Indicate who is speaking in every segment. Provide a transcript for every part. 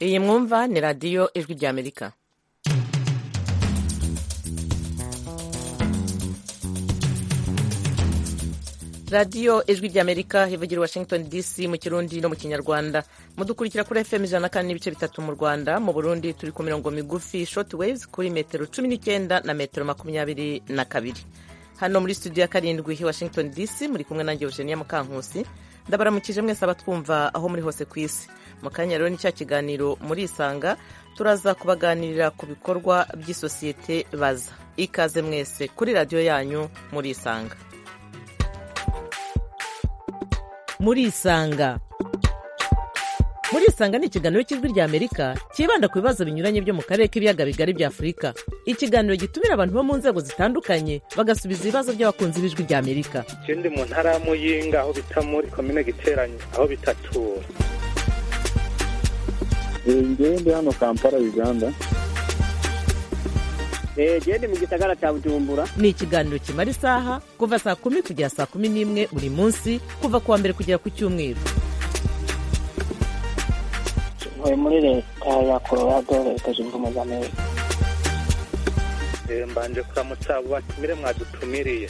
Speaker 1: iyi mwumva ni radiyo ijwi ry'amerika radiyo ijwi ry'amerika ivugira washington dc mu kirundi no mu kinyarwanda mudukurikira kuri fm ijana kandi n'ibice bitatu mu rwanda mu burundi turi ku mirongo migufi short waves kuri metero cumi n'icyenda na metero makumyabiri na kabiri hano muri studio ya karindwi washington dc muri kumwe nanjye eugenia mukankusi ndabaramukije mwese abatwumva aho muri hose ku isi mu kanya rero ni cya kiganiro muri isanga turaza kubaganirira ku bikorwa by'isosiyete baza ikaze mwese kuri radiyo yanyu muri isanga muri isanga muri isanga ni ikiganiro cy'ijwi ry'amerika cyibanda ku bibazo binyuranye byo mu karere k'ibiyaga bigari bya afurika ikiganiro gitumira abantu bo mu nzego zitandukanye bagasubiza ibibazo by'abakunzi b'ijwi ry'amerika
Speaker 2: ikindi mu ntara ya muyinga aho bita muri komine giteranye aho bita tura
Speaker 3: ndi hano kampala uganda
Speaker 4: genda mu gisagara cya bujumbura
Speaker 1: ni ikiganiro kimara isaha kuva saa kumi kugera saa kumi n'imwe buri munsi kuva ku wa mbere kugera ku cyumweru
Speaker 5: ntuye muri leta ya colorado leta zunze ubumwe za amerika
Speaker 2: mbanje kuramutsa abo batumire mwadutumiriye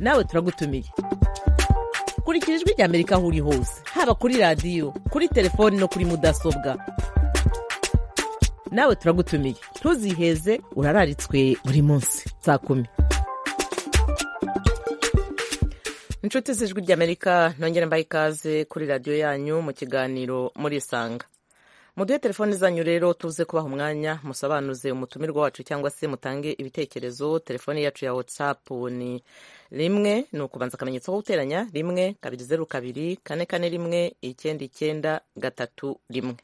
Speaker 1: nawe turagutumiye kurikira ijwi ry'amerika aho uri hose haba kuri radiyo kuri telefoni no kuri mudasobwa nawe turagutumiye ntuziheze urararitswe buri munsi saa kumi inshuti z'ijwi ry'amerika ntongere mbaye ikaze kuri radiyo yanyu mu kiganiro muri isanga muduhe telefoni zanyu rero tuze kubaha umwanya musobanuze umutumirwa wacu cyangwa se mutange ibitekerezo telefoni yacu ya watsapu ni rimwe ni ukubanza akamenyetso ko guteranya rimwe kabiri zeru kabiri kane kane rimwe icyenda icyenda gatatu rimwe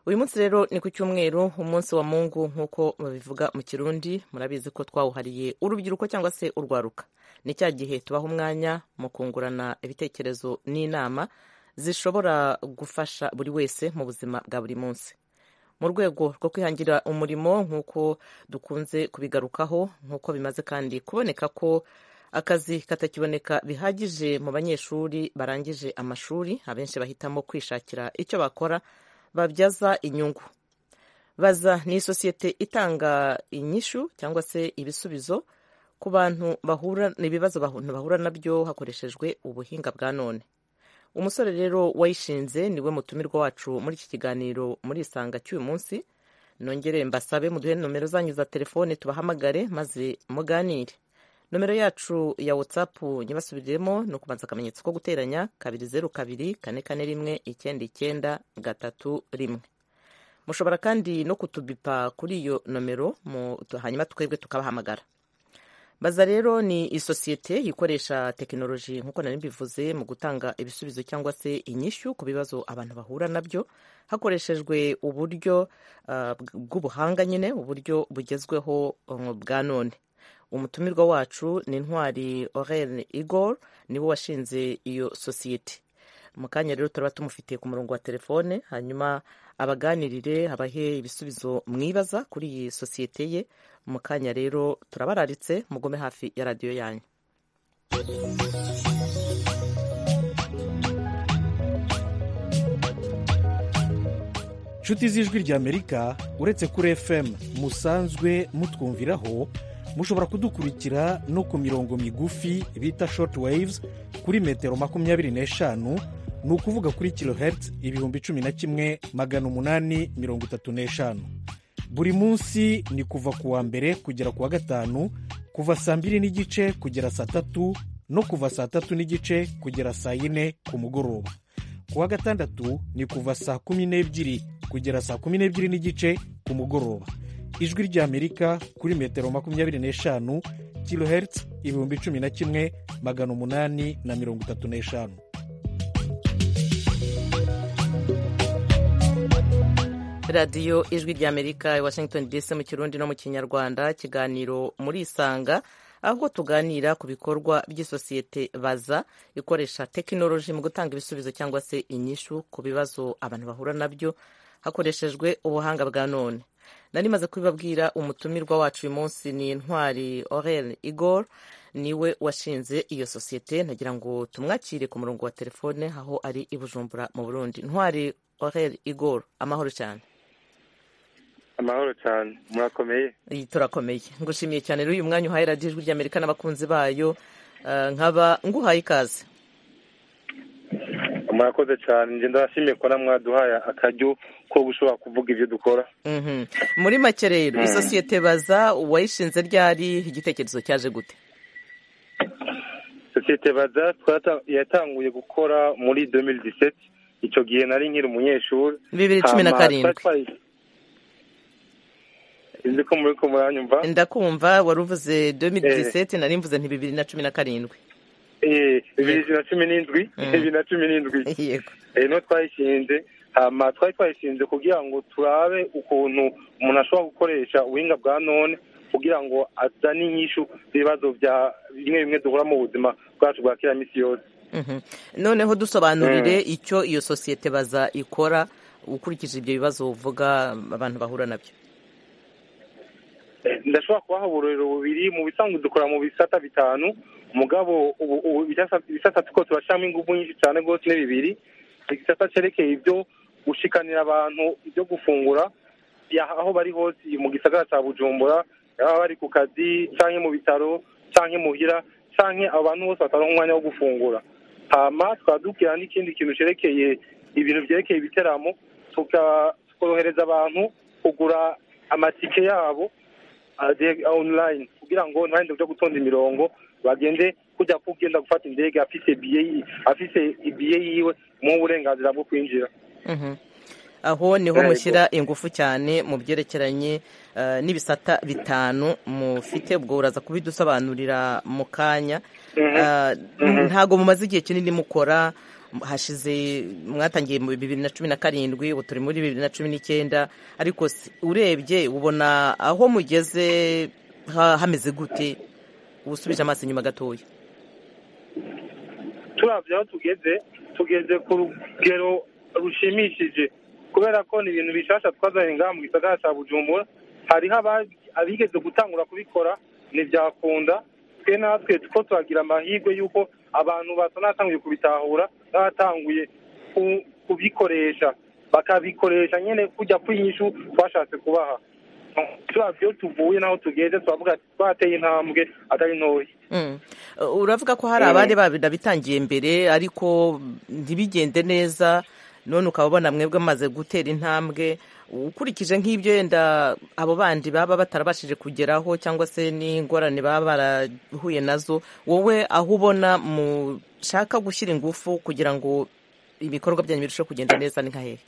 Speaker 1: uyu munsi rero ni ku cyumweru umunsi wa mungu nk'uko babivuga mu kirundi murabizi ko twawuhariye urubyiruko cyangwa se urwaruka ni cya gihe tubaha umwanya mu kungurana ibitekerezo n'inama zishobora gufasha buri wese mu buzima bwa buri munsi mu rwego rwo kwihangira umurimo nk'uko dukunze kubigarukaho nk'uko bimaze kandi kuboneka ko akazi katakiboneka bihagije mu banyeshuri barangije amashuri abenshi bahitamo kwishakira icyo bakora babyaza inyungu baza ni isosiyete itanga inyishu cyangwa se ibisubizo ku bantu bahura ibibazo abantu bahura nabyo hakoreshejwe ubuhinga bwa none umusore rero wayishinze niwe mutumirwa wacu muri iki kiganiro muri isanga cy'uyu munsi nongere mbasabe muduhe nomero zanyu za telefone tubahamagare maze muganire nomero yacu ya watsapu nyibasubiriremo ni ukubanza akamenyetso ko guteranya kabiri zeru kabiri kane kane rimwe icyenda icyenda gatatu rimwe mushobora kandi no kutubipa kuri iyo nomero hanyuma twebwe tukabahamagara baza rero ni isosiyete ikoresha tekinoloji nk'uko nari mbivuze mu gutanga ibisubizo cyangwa se inyishyu ku bibazo abantu bahura nabyo hakoreshejwe uburyo bw'ubuhanga nyine uburyo bugezweho bwa none umutumirwa wacu ni intwari orene igor niwe washinze iyo sosiyete mu kanya rero turaba tumufitiye ku murongo wa telefone hanyuma abaganirire abahe ibisubizo mwibaza kuri iyi sosiyete ye mu kanya rero turabararitse mugome hafi ya radiyo yanyu
Speaker 6: inshuti z'ijwi ry'amerika uretse kuri fm musanzwe mutwumviraho mushobora kudukurikira no ku mirongo migufi bita shoti wayivuzi kuri metero makumyabiri n'eshanu ni ukuvuga kuri kilohertz ibihumbi cumi na kimwe magana umunani mirongo itatu n'eshanu buri munsi ni kuva ku wa mbere kugera ku wa gatanu kuva saa mbiri n'igice kugera saa tatu no kuva saa tatu n'igice kugera saa yine ku mugoroba ku wa gatandatu ni kuva saa kumi n'ebyiri kugera saa kumi n'ebyiri n'igice ku mugoroba ijwi ry'amerika kuri metero makumyabiri n'eshanu kilohertz ibihumbi cumi na kimwe magana umunani na mirongo itatu n'eshanu
Speaker 1: radiyo ijwi ry'amerika i washington dc mu kirundi no mu kinyarwanda kiganiro muri isanga aho tuganira ku bikorwa by'isosiyete baza ikoresha tekinoloji mu gutanga ibisubizo cyangwa se inyishu ku bibazo abantu bahura nabyo hakoreshejwe ubuhanga bwa none nari maze kubibabwira umutumirwa wacu uyu munsi ni intwari orene igor niwe washinze iyo sosiyete nagira ngo tumwakire ku murongo wa telefone aho ari i bujumbura mu burundi ntwari orel igor amahoro cyane
Speaker 2: amahoro cyane murakomeye
Speaker 1: Iyi turakomeye ngushimiye cyane rero uyu mwanya uhaye radiyo ijwi ry'amerika n'abakunzi bayo eh, nkaba nguhaye ikaze
Speaker 2: murakoze cyane njye ndabashimiye ko mwaduhaye akaryo ko gushobora kuvuga ibyo dukora
Speaker 1: Mhm. muri make rero isosiyete baza uwayishinze ryari igitekerezo cyaje gute
Speaker 2: sosiyete baza twata- yatanguye gukora muri 2017 icyo gihe nari nkiri umunyeshuri
Speaker 1: bibiri cumi na
Speaker 2: Hama
Speaker 1: karindwi
Speaker 2: twatwaye- Sinzi ko muri ko muranyumva
Speaker 1: ndakumva wari uvuze 2017 nari mvuze nti bibiri na cumi na karindwi
Speaker 2: Eh, bibiri na cumi n'indwi
Speaker 1: Mm.
Speaker 2: bibiri na cumi n'indwi
Speaker 1: yego
Speaker 2: Eh, no twayishinze hama twari twayishinze kugira ngo turabe ukuntu umuntu ashobora gukoresha ubuhinga bwa none kugira ngo azane inyishu z'ibibazo bya bimwe bimwe duhura mu buzima bwacu bwa kera minsi yose
Speaker 1: Mhm. noneho dusobanurire icyo iyo sosiyete baza ikora ukurikije ibyo bibazo uvuga abantu bahura nabyo
Speaker 2: Eh, ndashobora kubaha uburorero bubiri mu bisanzwe dukora mu bisata bitanu mugabo ubu ubu ibisata ibisata tuko turashyiramo ingufu nyinshi cyane rwose ni bibiri igisata cyerekeye ibyo gushikanira abantu ibyo gufungura ya- aho bari hose mu gisagara cya bujumbura baba bari ku kazi cyangwa mu bitaro cyangwa muhira cyangwa abantu bose bataronka umwanya wo gufungura hama tukaba dukira n'ikindi kintu cyerekeye ibintu byerekeye ibiteramo tuka- tukorohereza abantu kugura amatike yabo aje online kugira ngo ntibande byo gutonda imirongo bagende kujya kugenda gufata indege afise biye afise ibiye yiwe mu burenganzira bwo kwinjira
Speaker 1: Mhm. aho niho
Speaker 2: Yego.
Speaker 1: mushyira ingufu cyane mu byerekeranye eh, n'ibisata bitanu mufite ubwo uraza kubidusobanurira mu kanya Eh, ntago mumaze igihe kinini mukora hashize mwatangiye mu bibiri na cumi na karindwi ubu turi muri bibiri na cumi n'icyenda ariko si- urebye ubona aho mugeze ha- hameze gute ubusubije amaso inyuma gatoya
Speaker 2: turabye aho tugeze tugeze ku rugero rushimishije kubera ko ni ibintu bishasha twazanye ngaha mu gisagara cya bujumbura hariho aba- abigeze gutangura kubikora ntibyakunda twe natwe two turagira amahirwe y'uko abantu basa n'abatanguye kubitahura n'abatanguye ku- kubikoresha bakabikoresha nyine kujya ku inyishu twashatse kubaha turabye iyo tuvuye n'aho tugeze turavuga ati twateye intambwe atari ntoya
Speaker 1: Mm. Uh, uravuga ko hari abari babida bitangiye mbere ariko ntibigende neza none ukaba ubona mwebwe mumaze gutera intambwe ukurikije nk'ibyo yenda abo bandi baba batarabashije kugeraho cyangwa se n'ingorane baba barahuye nazo wowe aho ubona mushaka gushyira ingufu kugira ngo ibikorwa byanyu birusheho kugenda neza ni nka hehe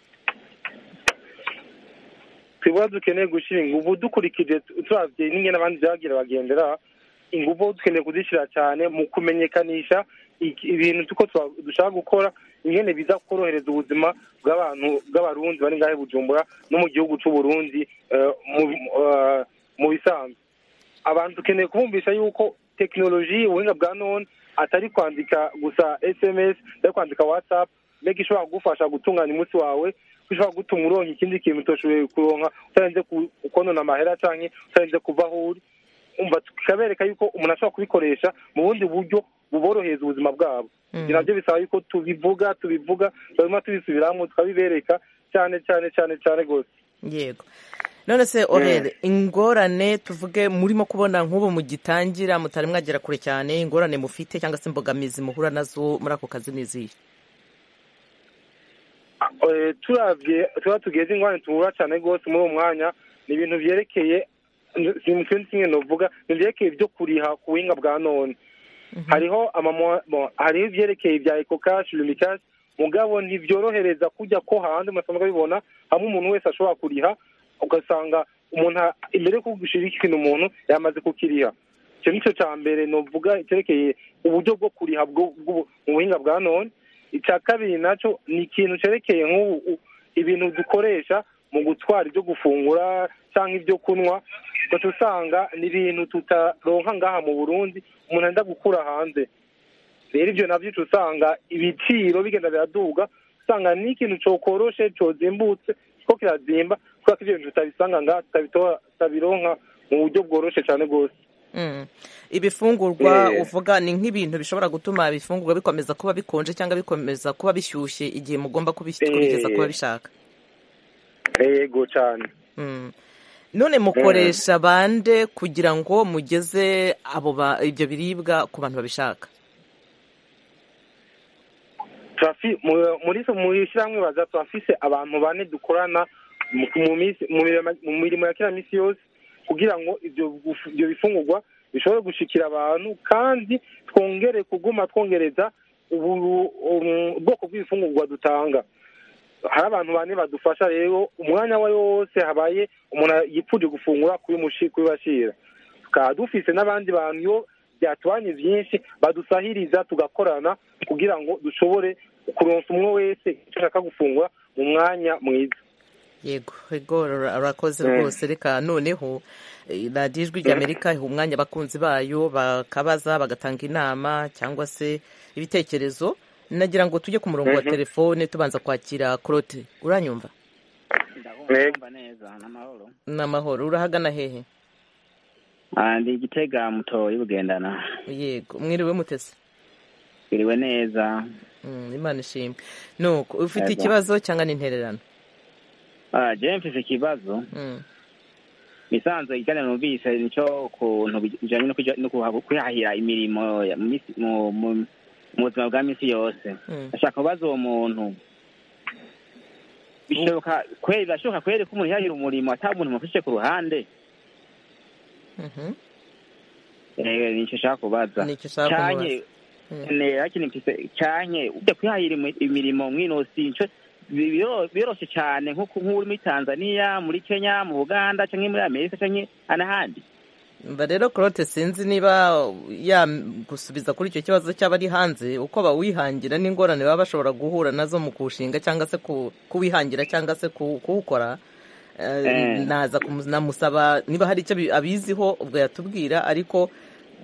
Speaker 2: twebwe dukeneye gushyira ingufu dukurikije turabye n'ingene abandi byagira bagendera ingufu dukeneye kuzishyira cyane mu kumenyekanisha iki- ibintu tuko twa- dushaka gukora ingene biza korohereza ubuzima bw'abantu bw'abarundi bari ngahe i bujumbura no mu gihugu cy'uburundi eh, mu- eh, mu bisanzwe abantu dukeneye kubumvisha yuko tekinoloji ubuhinga bwa none atari kwandika gusa sms atari kwandika whatsapp mbega ishobora kugufasha gutunganya umunsi wawe ko ushobora gutuma uronka ikindi kintu utashoboye kuronka utarinze ku- ukonona amahera cyangwa utarinze kuva aho uri umva tukabereka yuko umuntu ashobora kubikoresha mu bundi buryo buborohereza ubuzima bwabo
Speaker 1: Mm.
Speaker 2: Ibi nabyo bisaba yuko tubivuga tubivuga barimo tubisubiramo tukabibereka cyane cyane cyane cyane rwose
Speaker 1: yego none se orere ingorane tuvuge murimo kubona nk'ubu mugitangira mutari mwagera kure cyane ingorane mufite cyangwa se imbogamizi muhura nazo muri ako kazi ni izihe
Speaker 2: Eh, turavye tuba tugeze ingwane tuhura cyane rwose muri uwo mwanya ni ibintu byerekeye sinzi kimwe novuga ni byerekeye ibyo kuriha ku buhinga bwa none hariho amamo- bo- hariho ibyerekeye bya ekokashi lumikashi mugabo ntibyorohereza kujya ko hanze musanzwe bibona hamwe umuntu wese ashobora kuriha ugasanga umuntu a- imbere yo kugushira ikintu umuntu yamaze kukiriha icyo nicyo cya mbere novuga cyerekeye uburyo bwo kuriha bwo- bwo- mu buhinga bwa none icya kabiri nacyo ni ikintu cyerekeye nk'ubu u- ibintu dukoresha mu gutwara ibyo gufungura cyangwa ibyo kunywa ugaca usanga ni ibintu tutaronka ngaha mu burundi umuntu arenda gukura hanze rero ibyo nabyo uca usanga ibiciro bigenda biraduga usanga ni ikintu cyokoroshe cyozimbutse ko kirazimba kubera ko ibyo bintu tutabisanga ngaha tutabitora- tutabironka mu buryo bworoshye cyane rwose
Speaker 1: ibifungurwa
Speaker 2: Eh.
Speaker 1: uvuga ni nk'ibintu bishobora gutuma ibifungurwa bikomeza kuba bikonje cyangwa bikomeza kuba bishyushye igihe mugomba kubis-
Speaker 2: Eh.
Speaker 1: kubigeza kuba bishaka
Speaker 2: yego cyane
Speaker 1: Mm. none mukoresha bande kugira ngo mugeze abo ba- ibyo biribwa ku bantu babishaka
Speaker 2: turafi mu- muri mu ishyirahamwe baza turafise abantu bane dukorana mu mu minsi- mu mirimo mu mirimo ya kiriya minsi yose kugira ngo ibyo guf- ibyo bifungurwa bishobore gushikira abantu kandi twongere kuguma twongereza ubu- um, ubwoko bw'ibifungurwa dutanga hari abantu bane badufasha rero umwanya wa wose habaye umuntu yipfuje gufungura kubimushi- kubibashira tukaba dufise n'abandi bantu iyo byatubanye byinshi badusahiriza tugakorana kugira ngo dushobore kuronsa umwe wese icyo ashaka gufungura mu mwanya mwiza
Speaker 1: yego yego ura- urakoze
Speaker 2: Mm.
Speaker 1: rwose reka noneho eh, radiyo ijwi ry'amerika iha umwanya abakunzi bayo bakabaza bagatanga inama cyangwa se ibitekerezo nagira ngo tujye ku murongo wa
Speaker 2: Mhm.
Speaker 1: telefone tubanza kwakira korote uranyumva
Speaker 5: ndabumva neza n'amahoro
Speaker 1: ni amahoro urahagana hehe
Speaker 5: Ah, ndi igitega muto y'ubugendana
Speaker 1: yego mwiriwe mutese
Speaker 5: biriwe neza
Speaker 1: Mm, imana ishimwe nuko ufite
Speaker 5: Yego.
Speaker 1: ikibazo cyangwa n'intererano
Speaker 5: Ah, je mfise ikibazo
Speaker 1: Mm,
Speaker 5: nisanzwe igana numvise nico kuntu bijanye no kuja- no kuha- kwihahira imirimo ya- mu misi- mu- mu- mu buzima bwa misi yose
Speaker 1: mm.
Speaker 5: ashaka kubaza uwo muntu bishoboka kweri birashoboka kweri ko umuntu yahira umurimo ata muntu mufishe ku ruhande
Speaker 1: Mhm.
Speaker 5: Eh, nico nshaka kubaza
Speaker 1: nicyo ushaka kumubaza
Speaker 5: canke ne hakiri mfise canke ujya kwihahira imi- imirimo mwinosi nico biro- biroroshe cane nko ku- nk'uri muri Tanzania muri Kenya mu Uganda canke muri Amerika canke anahandi
Speaker 1: mba rero korote sinzi niba yagusubiza kuri icyo kibazo cyaba ari hanze uko bawihangira n'ingorane baba bashobora guhura nazo mu kuwushinga cyangwa se ku- kuwihangira cyangwa se ku- kuwukora Eh,
Speaker 5: Eh.
Speaker 1: naza kumu- namusaba niba hari icyo abi- abiziho ubwo yatubwira ariko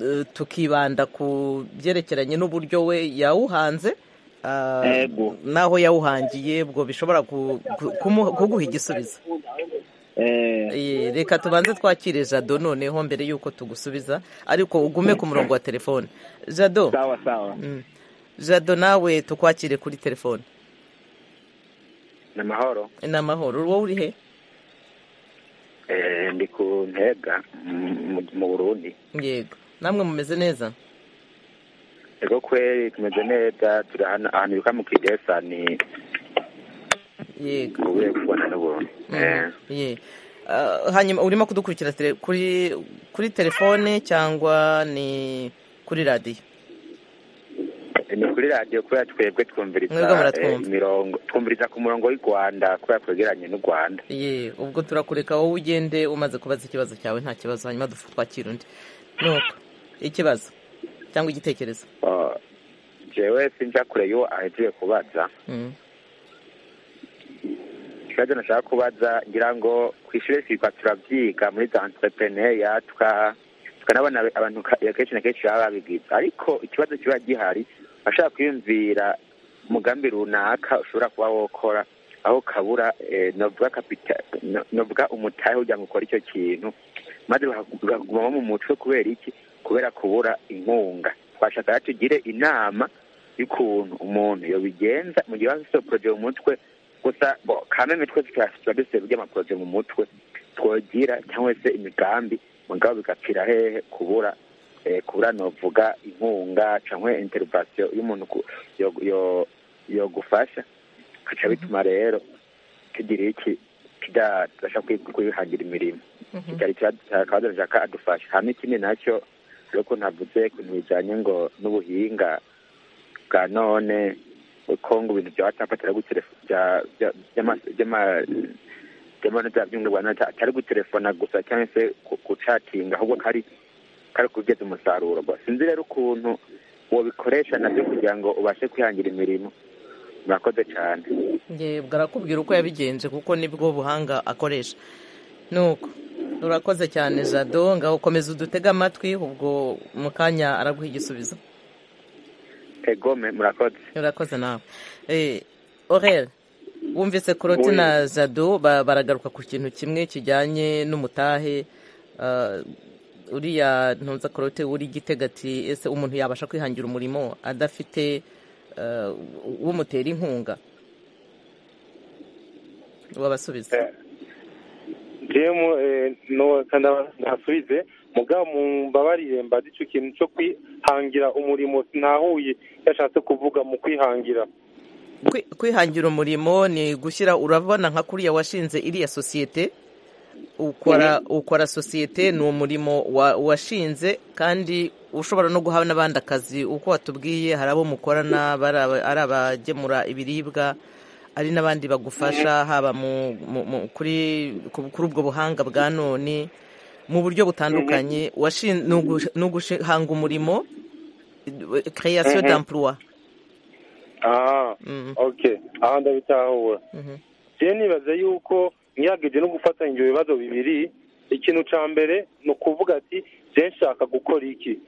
Speaker 1: eh, tukibanda ku byerekeranye n'uburyo we yawuhanze ah,
Speaker 5: Yego.
Speaker 1: n'aho yawuhangiye ubwo bishobora ku- ku- kumu- kuguha igisubizo
Speaker 5: Eh,
Speaker 1: Eh, reka tubanze twakire jado noneho mbere y'uko tugusubiza ariko ugume ku murongo wa telefone jado
Speaker 5: sawa sawa
Speaker 1: Mm. jado nawe tukwakire kuri telefone
Speaker 7: ni amahoro
Speaker 1: ni amahoro wowe uri he
Speaker 7: Eh, ndi ku ntega mu- mu burundi
Speaker 1: yego namwe mumeze neza
Speaker 7: ego kweri tumeze neza turi ahantu ahantu bita mu kidesa ni
Speaker 1: yego
Speaker 7: mu buryo kubona n'ubuntu
Speaker 1: Mm. Ye. Ah, hanyuma urimo kudukurikira tele- kuri kuri telefone cyangwa ni kuri radiyo
Speaker 7: ni kuri radiyo kubera twebwe twumviriza
Speaker 1: Mwebwe muratwumva.
Speaker 7: eh, imirongo twumviriza ku murongo w'i rwanda kubera twegeranye n'u rwanda
Speaker 1: ye ubwo turakureka wowe ugende umaze kubaza ikibazo cyawe nta kibazo hanyuma dufu- twakira undi nuko ikibazo cyangwa igitekerezo
Speaker 7: Oh, jewe sinja kure y'uwo ahejeje kubaza
Speaker 1: Mm.
Speaker 7: ikibazo nashaka kubaza ngira ngo ku ishuri twirirwa turabyiga muri za entrepreneuria tuka- tukanabona abantu ka- kenshi na kenshi baba babigize ariko ikibazo kiba gihari ashaka kwiyumvira umugambi runaka ushobora kuba wokora aho kabura eh, novuga kapita- no- novuga umutahe kugira ngo ukore icyo kintu maze bakagu- bakagumamo mu mutwe kubera iki kubera kubura inkunga twashaka rero tugire inama y'ukuntu umuntu yobigenza mu gihe bafite poroje mu mutwe gusa bo kameme twese tuba dufite burya amaporoje mu mutwe twogira cyangwa se imigambi mugabo bigapfira hehe kubura eh, kubura novuga inkunga cyangwa interivasiyo y'umuntu ku- yo- yo- yogufasha bica bituma rero tugira iki tudabasha kwi- kwihangira imirimo
Speaker 1: Mhm.
Speaker 7: cyari akabazo ashaka adufasha hamwe ikindi nacyo ari uko ntavuze ku bintu bijyanye ngo n'ubuhinga bwa none uko ngo ibintu bya watsapu atari gutelefona by'amanyarwanda atari gutelefona gusa cyangwa se ku- gucatinga ahubwo kari kari kugeza umusaruro gusa sinzi rero ukuntu wabikoresha nabyo kugira ngo ubashe kwihangira imirimo murakoze cyane
Speaker 1: Nge barakubwira uko yabigenje kuko nibwo buhanga akoresha nuko urakoze cyane jado ngaho komeza udutega amatwi ubwo mu kanya araguha igisubizo
Speaker 7: egome murakoze
Speaker 1: urakoze nawe Eh, orel wumvise koroti
Speaker 2: Oya.
Speaker 1: na jado ba- baragaruka ku kintu kimwe kijyanye n'umutahe ah, uriya ntunza korote wuri igitega ati ese umuntu yabasha kwihangira umurimo adafite eh, umutera inkunga wabasubiza
Speaker 2: jemu ntasubize mugabo mumbabarire mbaza icyo kintu cyo kwihangira umurimo ntahuye yashatse kuvuga mu kwihangira
Speaker 1: Kwi- kwihangira umurimo ni gushyira urabona nka kuriya washinze iriya sosiyete ukora ukora sosiyete ni umurimo wa- washinze kandi ushobora no guha n'abandi akazi uko watubwiye hari abo mukorana bari aba- ari abagemura ibiribwa ari n'abandi bagufasha haba mu, mu, mu, kuri ku- kuri ubwo buhanga bwa none mu buryo butandukanye washin- ni ugush- ni uguhanga umurimo création
Speaker 2: Mhm.
Speaker 1: d'emploi
Speaker 2: aha
Speaker 1: Mhm,
Speaker 2: ok aha ndabitahura
Speaker 1: mhm.
Speaker 2: njyewe nibaza yuko nyiragije no gufatanya ibyo bibazo bibiri ikintu cya mbere ni ukuvuga ati njyewe nshaka gukora iki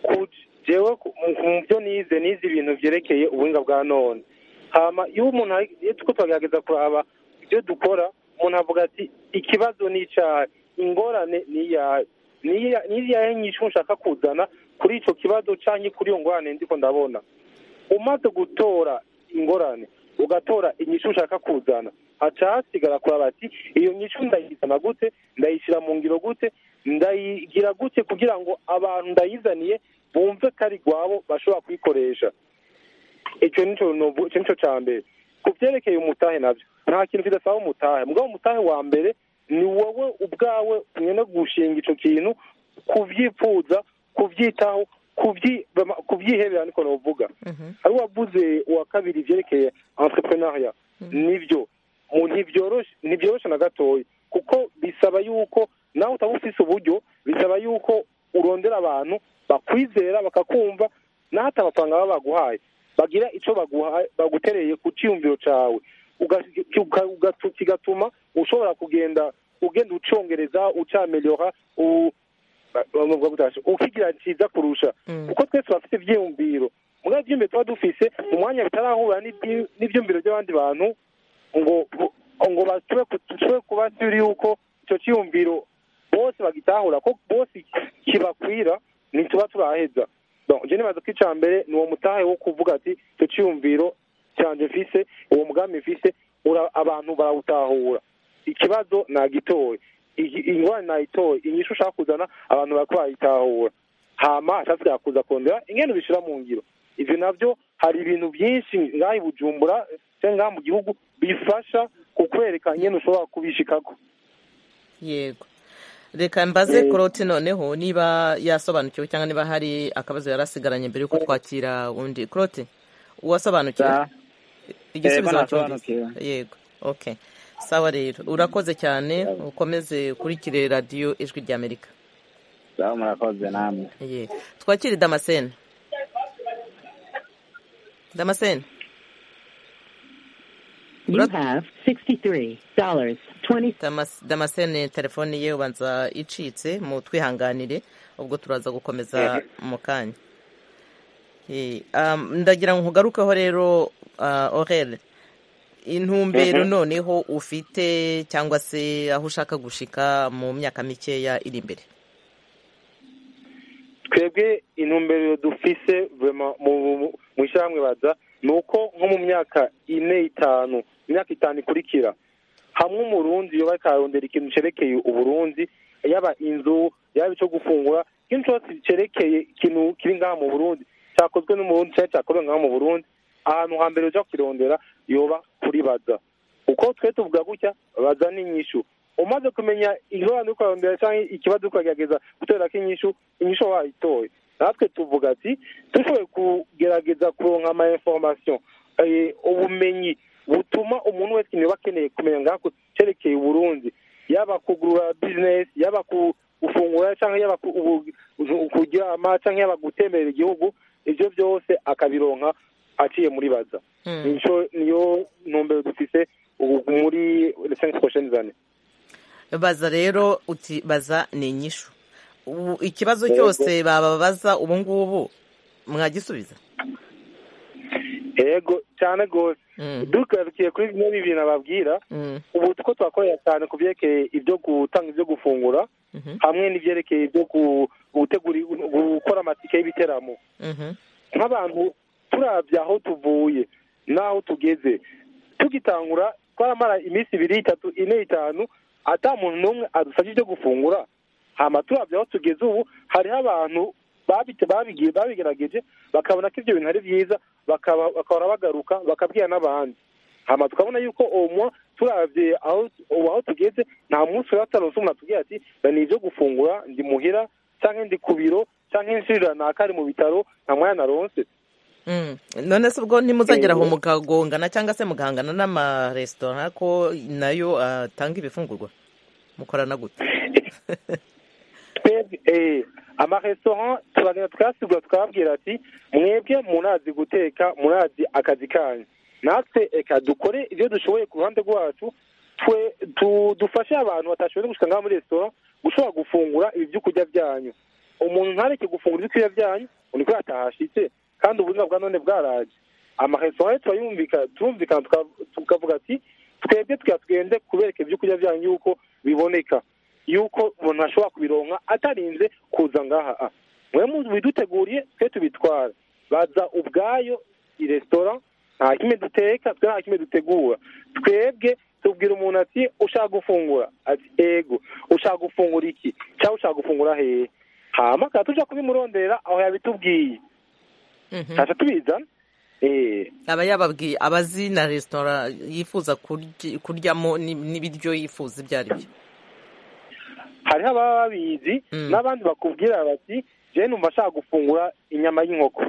Speaker 2: Ku- jewe ku- mu mu byo nize nize ibintu byerekeye ubuhinga bwa none hama iyo umuntu ari- iyo turiko turagerageza kuraba ibyo dukora umuntu avuga ati ikibazo ni icyahe ingorane ni iyahe ni iya- ni iyahe nyishu nshaka kuzana kuri icyo kibazo cyangwa kuri iyo ngorane ndiko ndabona umaze gutora ingorane ugatora inyishu ushaka kuzana haca hasigara kuraba ati iyo nyishu ndayizana gute ndayishyira mu ngiro gute ndayigira gute kugira ngo abantu ndayizaniye bumve ko ari rwabo bashobora kuyikoresha icyo nicyo nicyo cya mbere ku byerekeye umutahe nabyo nta kintu kidasaba umutahe mugabo umutahe wa mbere ni wowe ubwawe nyine gushinga icyo kintu kubyifuza kubyitaho kubyi- kubyihebera niko navuga hari uwavuze uwa kabiri ibyerekeye entrepreneuria nibyo mu- ntibyoroshye ntibyoroshye na gatoya kuko bisaba yuko nawe utaba ufise uburyo bisaba yuko urondera abantu bakwizera bakakumva n'ahata amafaranga baba baguhaye bagira icyo baguhaye bagutereye ku cyiyumviro cyawe Uga- uka- ugatu- kigatuma ushobora kugenda ugenda ucongereza ucameliora ukigira cyiza kurusha
Speaker 1: Mm.
Speaker 2: kuko twese bafite ibyiyumviro muri ibyo byumviro tuba dufise mu mwanya bitarahura n'ibyi- n'ibyumviro by'abandi bantu ngo ngo bashobore ku- dushobore kuba turi yuko icyo cyiyumviro bose bagitahura ko bose kibakwira ntituba turaheza Donc, je nibaza ko icya mbere ni uwo mutahe wo kuvuga ati icyo cyiyumviro cyanje mfise uwo mugambi mfise ura- abantu barawutahura ikibazo nagitoye Iyi- ingorane nayitoye inyishu ushaka kuzana abantu barako bayitahura hama ashaka kuza kongera ingene ubishyira mu ngiro ibyo nabyo hari ibintu byinshi ngaha i bujumbura cyangwa ngaha mu gihugu bifasha kukwereka ingene ushobora kubishikako
Speaker 1: yego reka mbaze
Speaker 2: Eh.
Speaker 1: koroti noneho niba yasobanukiwe cyangwa niba hari akabazo yari asigaranye mbere yuko twakira undi koroti uwasobanukiwe
Speaker 5: Sa-
Speaker 1: igisubizo
Speaker 5: Eh,
Speaker 1: wacyumvise
Speaker 5: nasobanukiwe.
Speaker 1: yego okay sawa rero urakoze cyane ukomeze ukurikire radiyo ijwi ry'amerika
Speaker 5: sawa murakoze namwe
Speaker 1: Ye. twakire damascene damascene
Speaker 8: You have sixty-three dollars twenty.
Speaker 1: Damas- damascene telefone ye ubanza icitse mu twihanganire ubwo turaza gukomeza mu kanya Eh, um, ndagira ngo nkugarukeho rero uh, orel intumbero noneho ufite cyangwa se aho ushaka gushika mu myaka mikeya iri imbere
Speaker 2: twebwe intumbero dufise vraiment mu mu- mu ishyirahamwe baza ni uko nko mu myaka ine itanu imyaka itanu ikurikira hamwe umurundi yoba akarondera ikintu cerekeye uburundi yaba inzu yaba ico gufungura ikintu cose cerekeye ikintu kiri ngaha mu burundi cyakozwe n'umurundi cyari cyakorewe ngaha mu burundi ahantu hambere uja kukirondera yoba kuri baza uko twe tuvuga gutya baza n'inyishu umaze kumenya ingorane uriko urarondera canke ikibazo uriko uragerageza guterako inyishu inyishu waba wayitoye natwe tuvuga ati dushoboye kugerageza kuronka ama information eh, ubumenyi butuma umuntu wese niba akeneye kumenya ngako cerekeye uburundi yaba kugurura business yaba ku- gufungura cyangwa yaba ku- ubu- ubu- kuryama cyangwa yaba gutemberera igihugu ibyo byose akabironka aciye muri baza
Speaker 1: Mm.
Speaker 2: nico niyo ntumbero dufise ubu muri resensi koshenizane
Speaker 1: baza rero uti baza ni inyishu Ubu ikibazo
Speaker 2: Yego.
Speaker 1: cyose bababaza ubu ngubu mwagisubiza
Speaker 2: yego cyane rwose
Speaker 1: Mm,
Speaker 2: dukarukiye kuri bimwe mu bintu ababwira
Speaker 1: mm,
Speaker 2: ubu tuko twakorera cyane ku byerekeye ibyo gutanga ibyo gufungura hamwe n'ibyerekeye byo gu- gutegura gukora amatike y'ibiteramo
Speaker 1: Mhm.
Speaker 2: nk'abantu turabya aho tuvuye n'aho tugeze tugitangura twaramara iminsi ibiri itatu ine itanu ata muntu n'umwe adusabye ibyo gufungura hama turabya aho tugeze ubu hariho abantu babite- babigiye- babigerageje bakabona ko ibyo bintu ari byiza bakaba bakahora bagaruka bakabwira n'abandi hama tukabona yuko uwo turabye aho ubu aho tugeze nta munsi uba ataronse umuntu atubwira ati "Da ni ibyo gufungura ndi muhira cyangwa ndi ku biro cyangwa inshirira naka ari mu bitaro nta mwanya naronse
Speaker 1: Mm. none se ubwo ntimuzagera aho
Speaker 2: Ego.
Speaker 1: mukagongana cyangwa se mugahangana n'amaresitora ko nayo atanga ibifungurwa mukorana gute
Speaker 2: twebwe eh, amaresitora turagenda tukayasigura tukababwira ati mwebwe murazi guteka murazi akazi kanyu natwe reka dukore ibyo dushoboye ku ruhande rwacu twe tu- dufashe abantu batashoboye gushika ngaho muri resitora gushobora gufungura ibi byo kurya byanyu umuntu ntareke gufungura ibyo kurya byanyu ngo niko yatahashitse kandi uburinga bwa none bwaraje amaresitora rero turayumvika- turumvikana tuka- tukavuga ati twebwe tugira tugende kubereka ibyo kurya byanyu yuko biboneka yuko umuntu ashobora kubironka atarinze kuza ngaha Ah, mwe mu- biduteguriye twe tubitwara baza ubwayo i resitora nta kimwe duteka twe nta kimwe dutegura twebwe tubwira umuntu ati ushaka gufungura ati ego ushaka gufungura iki cyangwa ushaka gufungura hehe hama akaba tuja kubimurondera aho yabitubwiye
Speaker 1: Mhm.
Speaker 2: ntaca tubizana eh
Speaker 1: aba yababwiye abazi na resitora yifuza kurya- kuryamo ni- n'ibiryo yifuza ibyo ari byo
Speaker 2: hariho ababa babizi
Speaker 1: Mm.
Speaker 2: n'abandi bakubwira bati je numva ashaka gufungura inyama y'inkoko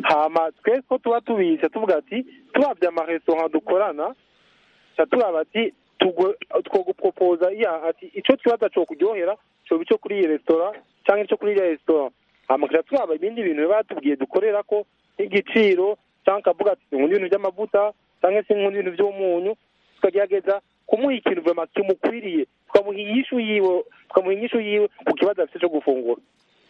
Speaker 2: hama twe ko tuba tubizi tuvuga ati turabya amaresitora dukorana ca turaba ati tugo- twogupropoza iya ati ico kibazo co kuryohera coba ico kuri iyi resitora canke ico kuri iriya resitora hama ca turaba ibindi bintu biba batubwiye dukorera ko nk'igiciro canke akavuga ati sinkunda ibintu vy'amavuta canke sinkunda ibintu vy'umunyu tukagerageza kumuha ikintu vema kimukwiriye tukamuha inyishu yiwe tukamuha inyishu yiwe ku kibazo afise co gufungura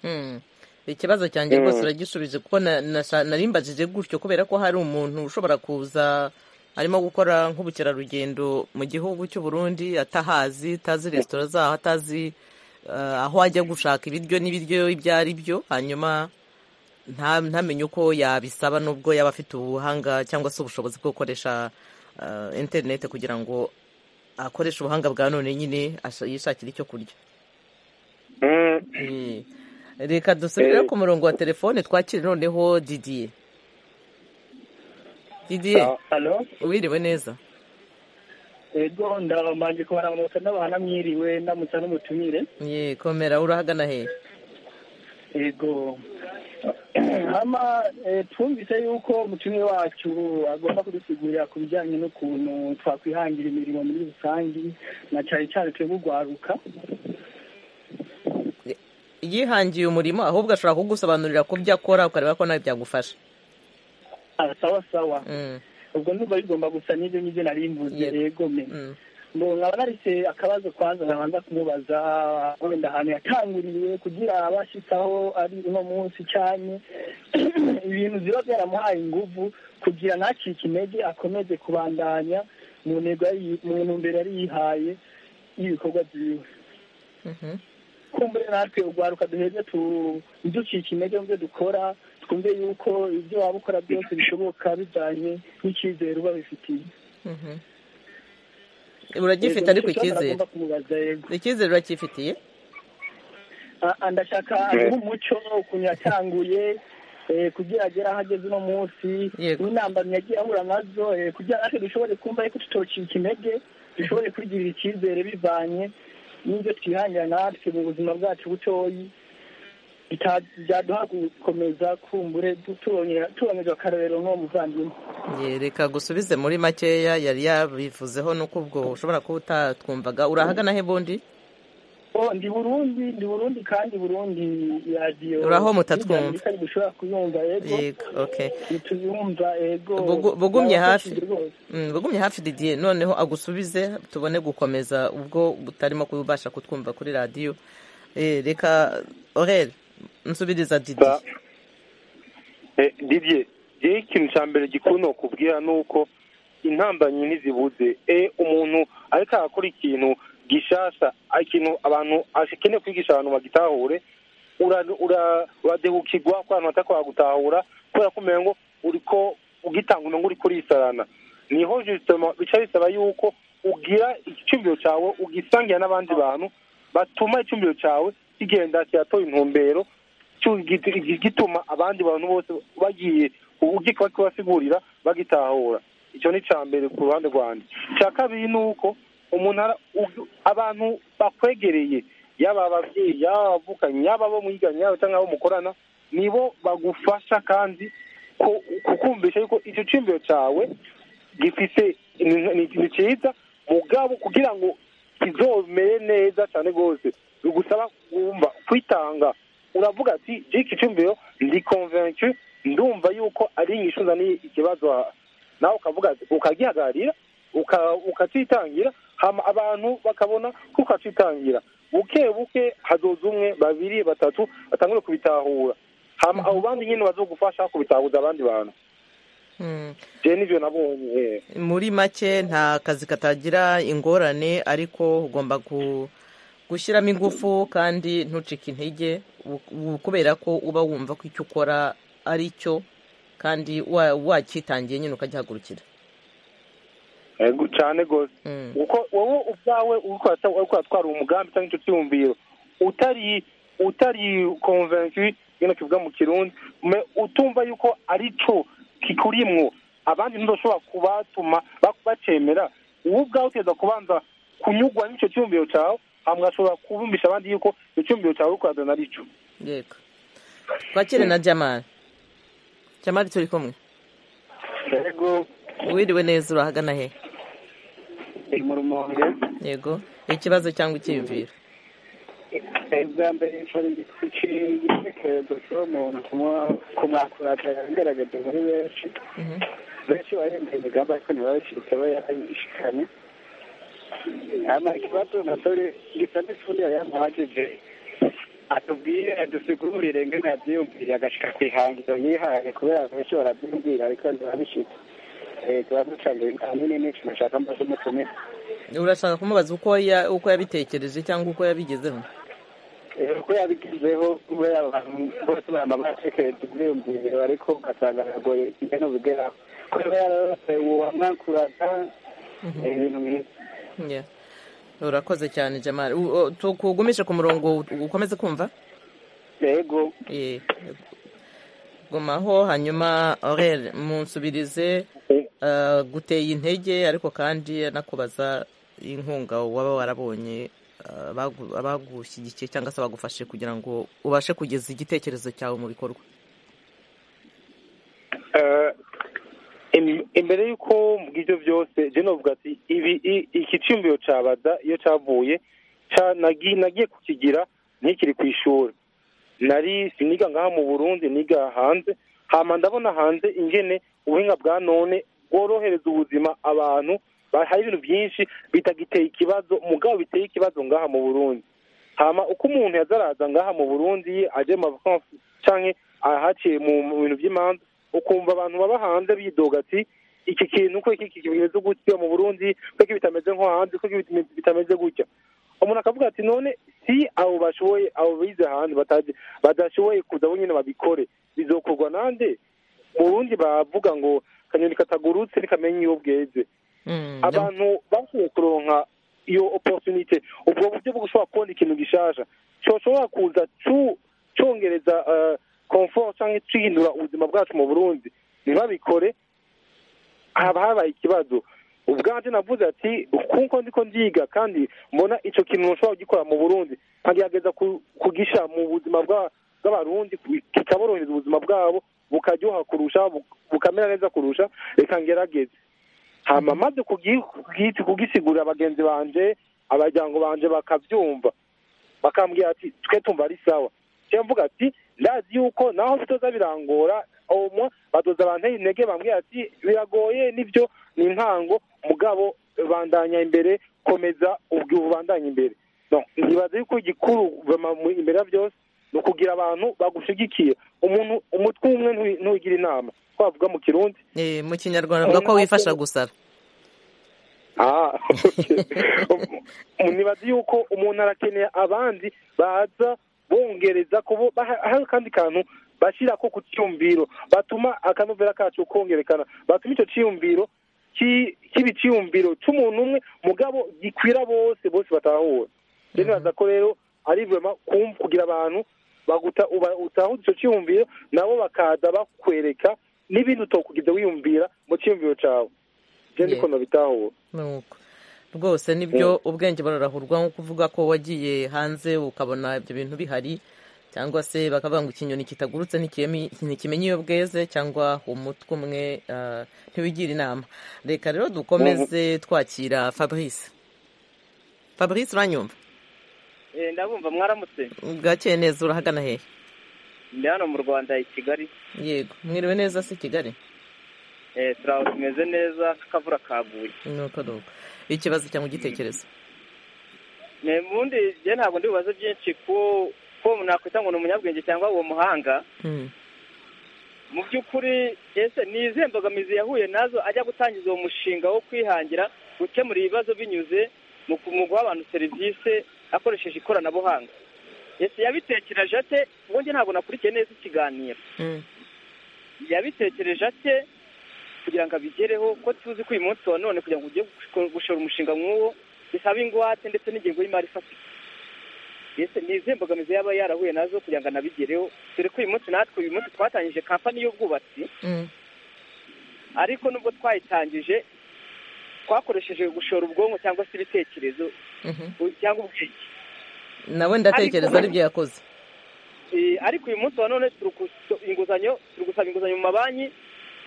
Speaker 1: Mm. ikibazo cyanjye rwose uragisubize kuko na- nasha- narimbajije gutyo kubera ko hari umuntu ushobora kuza arimo gukora nk'ubukerarugendo mu gihugu cy'u Burundi atahazi atazi resitora zaho atazi eh, aho ajya gushaka ibiryo n'ibiryo ibyo ari byo hanyuma nta- ntamenye uko yabisaba nubwo yaba afite ubuhanga cyangwa se ubushobozi bwo gukoresha eh, interineti kugira ngo akoreshe ubuhanga bwa none nyine asha- yishakire icyo kurya
Speaker 2: Mm.
Speaker 1: Eh, reka dusubire
Speaker 2: Eh.
Speaker 1: ku murongo wa telefone twakire noneho didiye didiye
Speaker 4: halo
Speaker 1: wiriwe neza
Speaker 4: ego ndabamanje kubaramutsa n'abahana mwiriwe ndamutsa n'umutumire
Speaker 1: ye komera urahagana hehe
Speaker 4: ego hama eh, twumvise yuko umutumire wacu agomba kudusigurira ku bijyanye n'ukuntu twakwihangira imirimo muri rusange na cyane cyane twebwe urwaruka
Speaker 1: yihangiye umurimo ahubwo ashobora kugusobanurira ku byo akora ukareba ko nawe byagufasha
Speaker 4: Ah, sawa sawa
Speaker 1: Mm,
Speaker 4: ubwo ndumva bigomba gusa n'ibyo nyibyo nari mvuze
Speaker 1: Yego.
Speaker 4: ego me
Speaker 1: mm,
Speaker 4: ngo nkaba narise akabazo kwanza nkabanza kumubaza wenda ahantu yatanguriye kugira abashitsaho ari uno munsi cyane ibintu ziba byaramuhaye inguvu kugira ntacike intege akomeze kubandanya mu ntego yari- mu ntumbero yari yihaye y'ibikorwa byiwe
Speaker 1: mhm.
Speaker 4: kumbure natwe urwaruka duheze tuducika intege mu byo dukora twumve yuko ibyo waba ukora byose bishoboka bijyanye n'icyizere uba bifitiye
Speaker 1: Mhm. uragifite ariko icyizere
Speaker 4: agomba kumubaza yego
Speaker 1: icyizere uracyifitiye
Speaker 4: Ah, ndashaka aguhe umuco ukuntu yatanguye eh, kugira agere aho ageze uno munsi
Speaker 1: Yego.
Speaker 4: n'intambamyi yagiye ahura nazo eh, kugira natwe dushobore kumva yuko tutocika intege dushobore kwigirira icyizere bivanye n'ibyo twihangira natwe mu buzima bwacu butoyi bita- byaduha gukomeza kumbure tu- tubonye- tubonejwe akarorero nk'uwo muvandimwe
Speaker 1: Ye, reka gusubize muri makeya yari yabivuzeho nuko ubwo ushobora kuba utatwumvaga urahagana he bundi
Speaker 4: Oh, ndi burundi ndi burundi kandi burundi radiyo
Speaker 1: Uraho mutatwumva.
Speaker 4: dushobora kuyumva yego
Speaker 1: yego okay
Speaker 4: ntituyumva yego
Speaker 1: Bugu- bugumye hafi.
Speaker 4: Byabafashije rwose.
Speaker 1: Mm, bugumye hafi didiye noneho agusubize tubone gukomeza ubwo utarimo kubasha kutwumva kuri radiyo Eh, reka orere nsubiriza didi
Speaker 2: Ba- Eh, Didier jewe ikintu ca mbere gikuru nokubwira nuko intambanyi ntizibuze e umuntu ariko arakora ikintu gishasha ikintu abantu akeneye kwigisha abantu bagitahure ura- ura- uradehukirwa ko abantu batakora gutahura kubera ko umenya ngo uriko ugitanga umenya uriko urisarana niho justement bica bisaba yuko ugira icyumviro cyawe ugisangira n'abandi bantu batuma icyumviro cyawe kigenda kiyatoye intumbero cyu- gi- gituma abandi bantu bose bagiye ugikora kibasigurira bagitahura icyo ni icya mbere ku ruhande rwanjye icya kabiri ni uko umuntu ara- u- abantu bakwegereye yaba ababyeyi yaba abavukanye yaba abo mwiganye yaba cyangwa abo mukorana nibo bagufasha kandi ku- kukumvisha yuko icyo cyumviro cyawe gifite ni- ni ikintu cyiza mugabo kugira ngo kizomere neza cyane rwose bigusaba kumva kwitanga uravuga ati jiki cyumviro ndi konvencu ndumva yuko ari inyishu nzaniye ikibazo aha." nawe ukavuga ati- ukagihagararira uka- ukacitangira hama abantu bakabona ko ukacitangira buke buke hazoza umwe babiri batatu batangure kubitahura hama abo bandi nyine bazogufasha kubitahuza abandi bantu
Speaker 1: Mm.
Speaker 2: je nivyo nabonye eh.
Speaker 1: muri make nta kazi katagira ingorane ariko ugomba gu- gushyiramo ingufu kandi ntucike intege u- u- kubera ko uba wumva ko icyo ukora ari cyo kandi wa- wakitangiye nyine ukagihagurukira
Speaker 2: Ego, cane gose
Speaker 1: Mm.
Speaker 2: uko wowe ubwawe uriko urata- uriko uratwara umugambi cyangwa icyo cyumviro utari utari convaincu nyine kivuga mu kirundi me- utumva yuko ari cyo kikurimwo abandi ntizoshobora kubatuma ba- bacemera wowe ubwawe utegereza kubanza kunyugwa n'icyo cyumviro cyawe hama ugashobora kubumvisha abandi yuko icyo cyumviro cyawe uriko urazana ari cyo
Speaker 1: yego twakire na jamali jamali turi kumwe
Speaker 2: ego
Speaker 1: wiriwe neza urahagana he
Speaker 4: ni mu rumonge
Speaker 1: yego ikibazo cyangwa icyiyumviro
Speaker 4: bwa mbere nshobora igitekerezo cy'umuntu kumwakurata yagaragaje muri benshi
Speaker 1: Mhm.
Speaker 4: benshi baremeye imigambi ariko ntibabishike bayayishikanye ama ikibazo umusore gisa n'ifundi yayamuhagije atubwire adusigurire ngene yabyiyumviriye agashika ku ihangiro yihaye kubera benshi barabyumvira ariko ntibabishike Eh, ikibazo cyanjye ahanini ni ikintu nshaka mbaza umutumire
Speaker 1: urashaka kumubaza uko ya- uko yabitekereje cyangwa uko yabigezeho
Speaker 4: Eh, uko yabigezeho kubera abantu bose barama batekereza ibyiyumviro ariko ugasanga biragoye ibintu bigeraho kubera yararose uwamwakuraga eh, ibintu byiza
Speaker 1: Yeah. urakoze cyane jamali U- u- tukugumishe ku murongo u- ukomeze kumva
Speaker 4: yego
Speaker 1: Eh, gumaho hanyuma orel munsubirize eh, guteye intege ariko kandi anakubaza inkunga waba warabonye eh, abagu- abagushyigikiye cyangwa se bagufashe kugira ngo ubashe kugeza igitekerezo cyawe mu bikorwa
Speaker 2: Eh, im- imbere y'uko mvuga ibyo byose je novuga ati ibi i- iki cyumviro cabaza iyo cavuye ca- nagi- nagiye kukigira nkikiri ku ishuri nari siniga ngaha mu burundi niga hanze hama ndabona hanze ingene ubuhinga bwa none bworohereza ubuzima abantu ba- hari ibintu byinshi bitagiteye ikibazo mugabo biteye ikibazo ngaha mu burundi hama uko umuntu yazaraza ngaha mu burundi aje mu mavakansi canke ahaciye mu mu bintu by'imanza ukumva abantu baba hanze bidoga ati iki kintu ko iki kimeze gutya mu burundi ko iki bitameze nko hanze ko iki bit- bitameze gutya umuntu akavuga ati none si abo bashoboye abo bize hanze batazi- badashoboye kuza bo nyine babikore bizokorwa nande mu burundi bavuga ngo kanyoni katagurutse ntikamenya iyo bweze
Speaker 1: Mm,
Speaker 2: abantu bashoboye kuronka iyo opportunité ubwo buryo bwo gushobora kubona ikintu gishasha coshobora kuza cu- congereza eh, confort canke cihindura ubuzima bwacu mu burundi ntibabikore haba habaye ikibazo ubwanje navuze ati kuko ndiko ndiga kandi mbona ico kintu nshobora kugikora mu burundi nkagerageza ku- kugisha mu buzima bwa- bw'abarundi ku- kikaborohereza ubuzima bwabo bukaryoha kurusha bu- bukamera neza kurusha reka ngerageze hama maze kugi- kugi- kugisigurira bagenzi banje abaryango banje bakavyumva bakambwira ati twe tumva ari sawa je mvuga ati ndazi yuko naho bitoza birangora omwa badoza banteye intege bambwira ati biragoye nivyo ni intango mugabo bandanya imbere komeza ubwo ubandanya imbere no ntibaza yuko igikuru bama mu- imbere ya byose ni ukugira abantu bagushigikiye umuntu umutwe umwe ntuwi- ntuwigira inama twavuga mu kirundi
Speaker 1: Eh, mu kinyarwanda bavuga ko wifasha gusara
Speaker 2: Ah, okay. Um, nibaza yuko umuntu arakeneye abandi baza bongereza kubo baha- hari kandi kantu bashira ko ku cyumviro batuma akanovera kacu kongerekana batuma icyo cyiyumviro ki- kiba icyiyumviro cy'umuntu umwe mugabo gikwira bose bose batahura rero nibaza ko rero ari vema kum- kugira abantu baguta uba- utahuza icyo cyiyumviro nabo bakaza bakwereka n'ibindi utokugenda wiyumvira mu cyiyumviro cyawe
Speaker 1: Yeah.
Speaker 2: genda ukuntu bitahura
Speaker 1: nuko rwose nibyo ubwenge burarahurwa nko kuvuga ko wagiye hanze ukabona ibyo bintu bihari cyangwa se bakavuga ngo ikinyoni kitagurutse ntikime- ntikimenya iyo bweze cyangwa umutwe umwe ah, ntiwigira inama reka rero dukomeze twakira fabrice fabrice uranyumva
Speaker 5: Eh, ndabumva mwaramutse
Speaker 1: bwakeye neza urahagana hehe
Speaker 5: ndi hano mu rwanda i kigali
Speaker 1: yego mwiriwe neza se kigali
Speaker 5: Eh, turaho tumeze neza k'akavura kaguye
Speaker 1: nuko nuko ikibazo cyangwa igitekerezo
Speaker 5: Eh, mu bundi njye ntabwo ndi bubaze byinshi ko ko nakwita ngo ni umunyabwenge cyangwa uwo muhanga
Speaker 1: Mm.
Speaker 5: mu by'ukuri ese ni izihe mbogamizi yahuye nazo ajya gutangiza uwo mushinga wo kwihangira gukemura ibibazo binyuze mu ku- mu guha abantu serivisi akoresheje ikoranabuhanga ese yabitekereje ate ubwo njye ntabwo nakurikiye neza ikiganiro
Speaker 1: Mm.
Speaker 5: yabitekereje ate kugira ngo abigereho ko tuzi ko uyu munsi wa none kugira ngo ujye gushora- gushora umushinga nk'uwo bisaba ingwate ndetse n'ingengo y'imari ifatika ese ni izihe mbogamizi yaba yarahuye nazo kugira ngo anabigereho dore ko uyu munsi natwe uyu munsi twatangije kampani y'ubwubatsi
Speaker 1: Mm.
Speaker 5: ariko nubwo twayitangije twakoresheje gushora ubwonko cyangwa se ibitekerezo
Speaker 1: Mhm.
Speaker 5: u- cyangwa ubwenge
Speaker 1: nawe ndatekereza aribyo yakoze
Speaker 5: Eh, ariko uyu munsi wa none turi kus- inguzanyo turi gusaba inguzanyo mu mabanki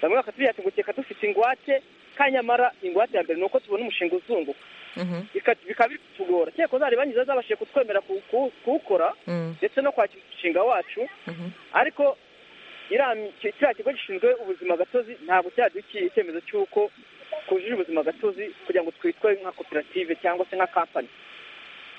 Speaker 5: bamwe bakatubwira ati ngo keka dufite ingwate kandi nyamara ingwate ya mbere ni uko tubona umushinga uzunguka
Speaker 1: Mhm.
Speaker 5: Bika- bikaba biri kutugora cyeko zari banki ziba zabashije kutwemera ku- ku- kuwukora
Speaker 1: Mm.
Speaker 5: ndetse no kwakira umushinga wacu
Speaker 1: Mhm.
Speaker 5: ariko iriya mi- ki- kiriya kigo gishinzwe ubuzima gatozi ntabwo cyadukiye icyemezo cy'uko twujuje ubuzima gatozi kugira ngo twitwe nka koperative cyangwa se nka kampani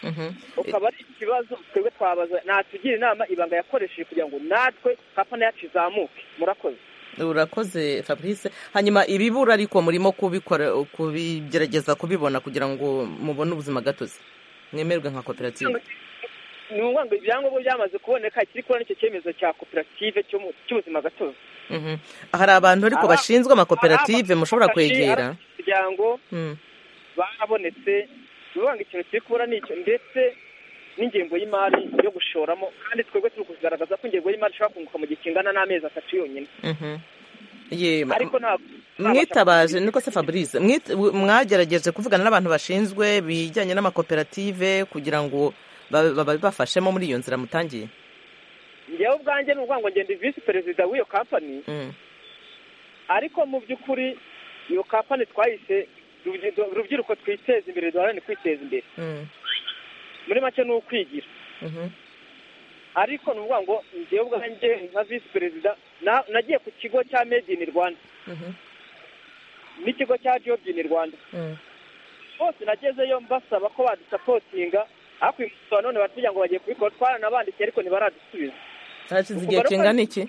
Speaker 1: Mhm.
Speaker 5: ukaba ari ikibazo twebwe twabaza natugira inama ibanga yakoresheje kugira ngo natwe kampani yacu izamuke murakoze
Speaker 1: urakoze fabrice hanyuma ibibura ariko murimo kubikora kubigerageza kubibona kugira ngo mubone ubuzima gatozi mwemerwe nka koperative
Speaker 5: ni ukuvuga ngo ibyangombwa byamaze kuboneka ikiri kubona icyo cyemezo cya koperative cyo mu- cy'ubuzima gatozi
Speaker 1: Mhm. hari abantu ariko
Speaker 5: Aba-
Speaker 1: bashinzwe amakoperative
Speaker 5: Ari
Speaker 1: mushobora
Speaker 5: abafashe,
Speaker 1: kwegera
Speaker 5: ari imiryango
Speaker 1: Mm.
Speaker 5: barabonetse bivuga ngo ikintu kiri kubura ni icyo ndetse n'ingengo y'imari yo gushoramo kandi twebwe turi kugaragaza ko ingengo y'imari ishobora kunguka mu gihe kingana n'amezi atatu yonyine
Speaker 1: Mhm. Ye-
Speaker 5: ariko ntabwo
Speaker 1: mwitabaje niko se fabrice mwit- mwagerageje kuvugana n'abantu bashinzwe bijyanye n'amakoperative kugira ngo ba- ba- babibafashemo muri iyo nzira mutangiye
Speaker 5: njyewe ubwanjye ni ukuvuga ngo ngenda visi perezida w'iyo kampani
Speaker 1: Mm.
Speaker 5: ariko mu by'ukuri iyo kampani twayise rubyiruko- rubyiruko twiteze imbere duharanire kwiteza imbere
Speaker 1: Mm.
Speaker 5: muri make ni ukwigira
Speaker 1: Mhm.
Speaker 5: ariko ni ukuvuga ngo njyewe ubwanjye nka visi perezida na- nagiye ku kigo cya made in rwanda
Speaker 1: Mhm.
Speaker 5: n'ikigo cya job in rwanda
Speaker 1: Mm.
Speaker 5: bose nagezeyo mbasaba ko badusapotinga ariko uyu munsi wa none batubwira ngo bagiye kubikora twaranabandikiye ariko ntibaradusubiza
Speaker 1: hashize igihe kingana iki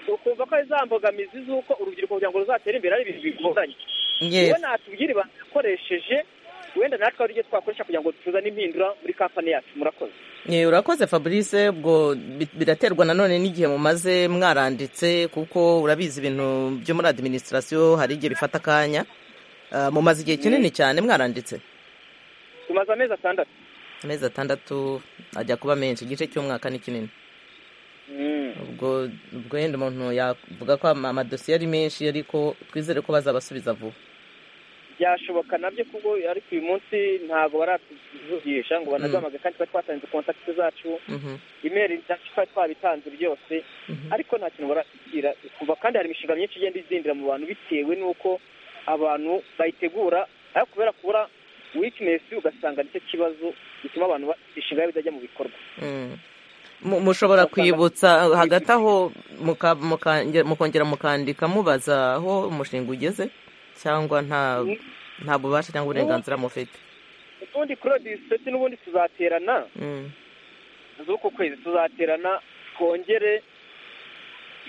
Speaker 5: ukumva ko ari za mbogamizi z'uko urubyiruko kugira ngo ruzatere imbere ari ibintu bigoranye
Speaker 1: Yes.
Speaker 5: niba natubwira ibanga yakoresheje wenda natwe ari byo twakoresha kugira ngo tuzane impindura muri kampani yacu murakoze
Speaker 1: Ye, urakoze fabrice ubwo bi- biraterwa nanone n'igihe mumaze mwaranditse kuko urabizi ibintu byo muri adiminisitirasiyo hari igihe bifata akanya Ah, mumaze igihe kinini cyane mwaranditse
Speaker 5: tumaze amezi atandatu
Speaker 1: amezi atandatu ajya kuba menshi igice cy'umwaka ni kinini ubwo ubwo yenda umuntu yavuga ko ama- amadosiye ari menshi ariko twizere ko bazabasubiza vuba
Speaker 5: byashoboka nabyo kuko ariko uyu munsi ntabwo baratuvugisha ngo banaduhamage kandi twari twatanze kontakiti zacu
Speaker 1: Mhm,
Speaker 5: imeri zacu twari twabitanze byose
Speaker 1: mhm.
Speaker 5: ariko nta kintu baratikira kuva kandi hari imishinga myinshi igenda izindira mu bantu bitewe n'uko abantu bayitegura ariko kubera kubura wikinesi ugasanga nicyo kibazo gituma abantu ba- imishinga yabo itajya mu bikorwa
Speaker 1: Mm. Mu- mushobora kwibutsa hagati aho muka- mukange- mukongera mukandika mubaza aho umushinga ugeze cyangwa nta nta bubasha cyangwa uburenganzira mufite
Speaker 5: ubundi kurodisiti n'ubundi tuzaterana
Speaker 1: Mm,
Speaker 5: z'uku kwezi tuzaterana twongere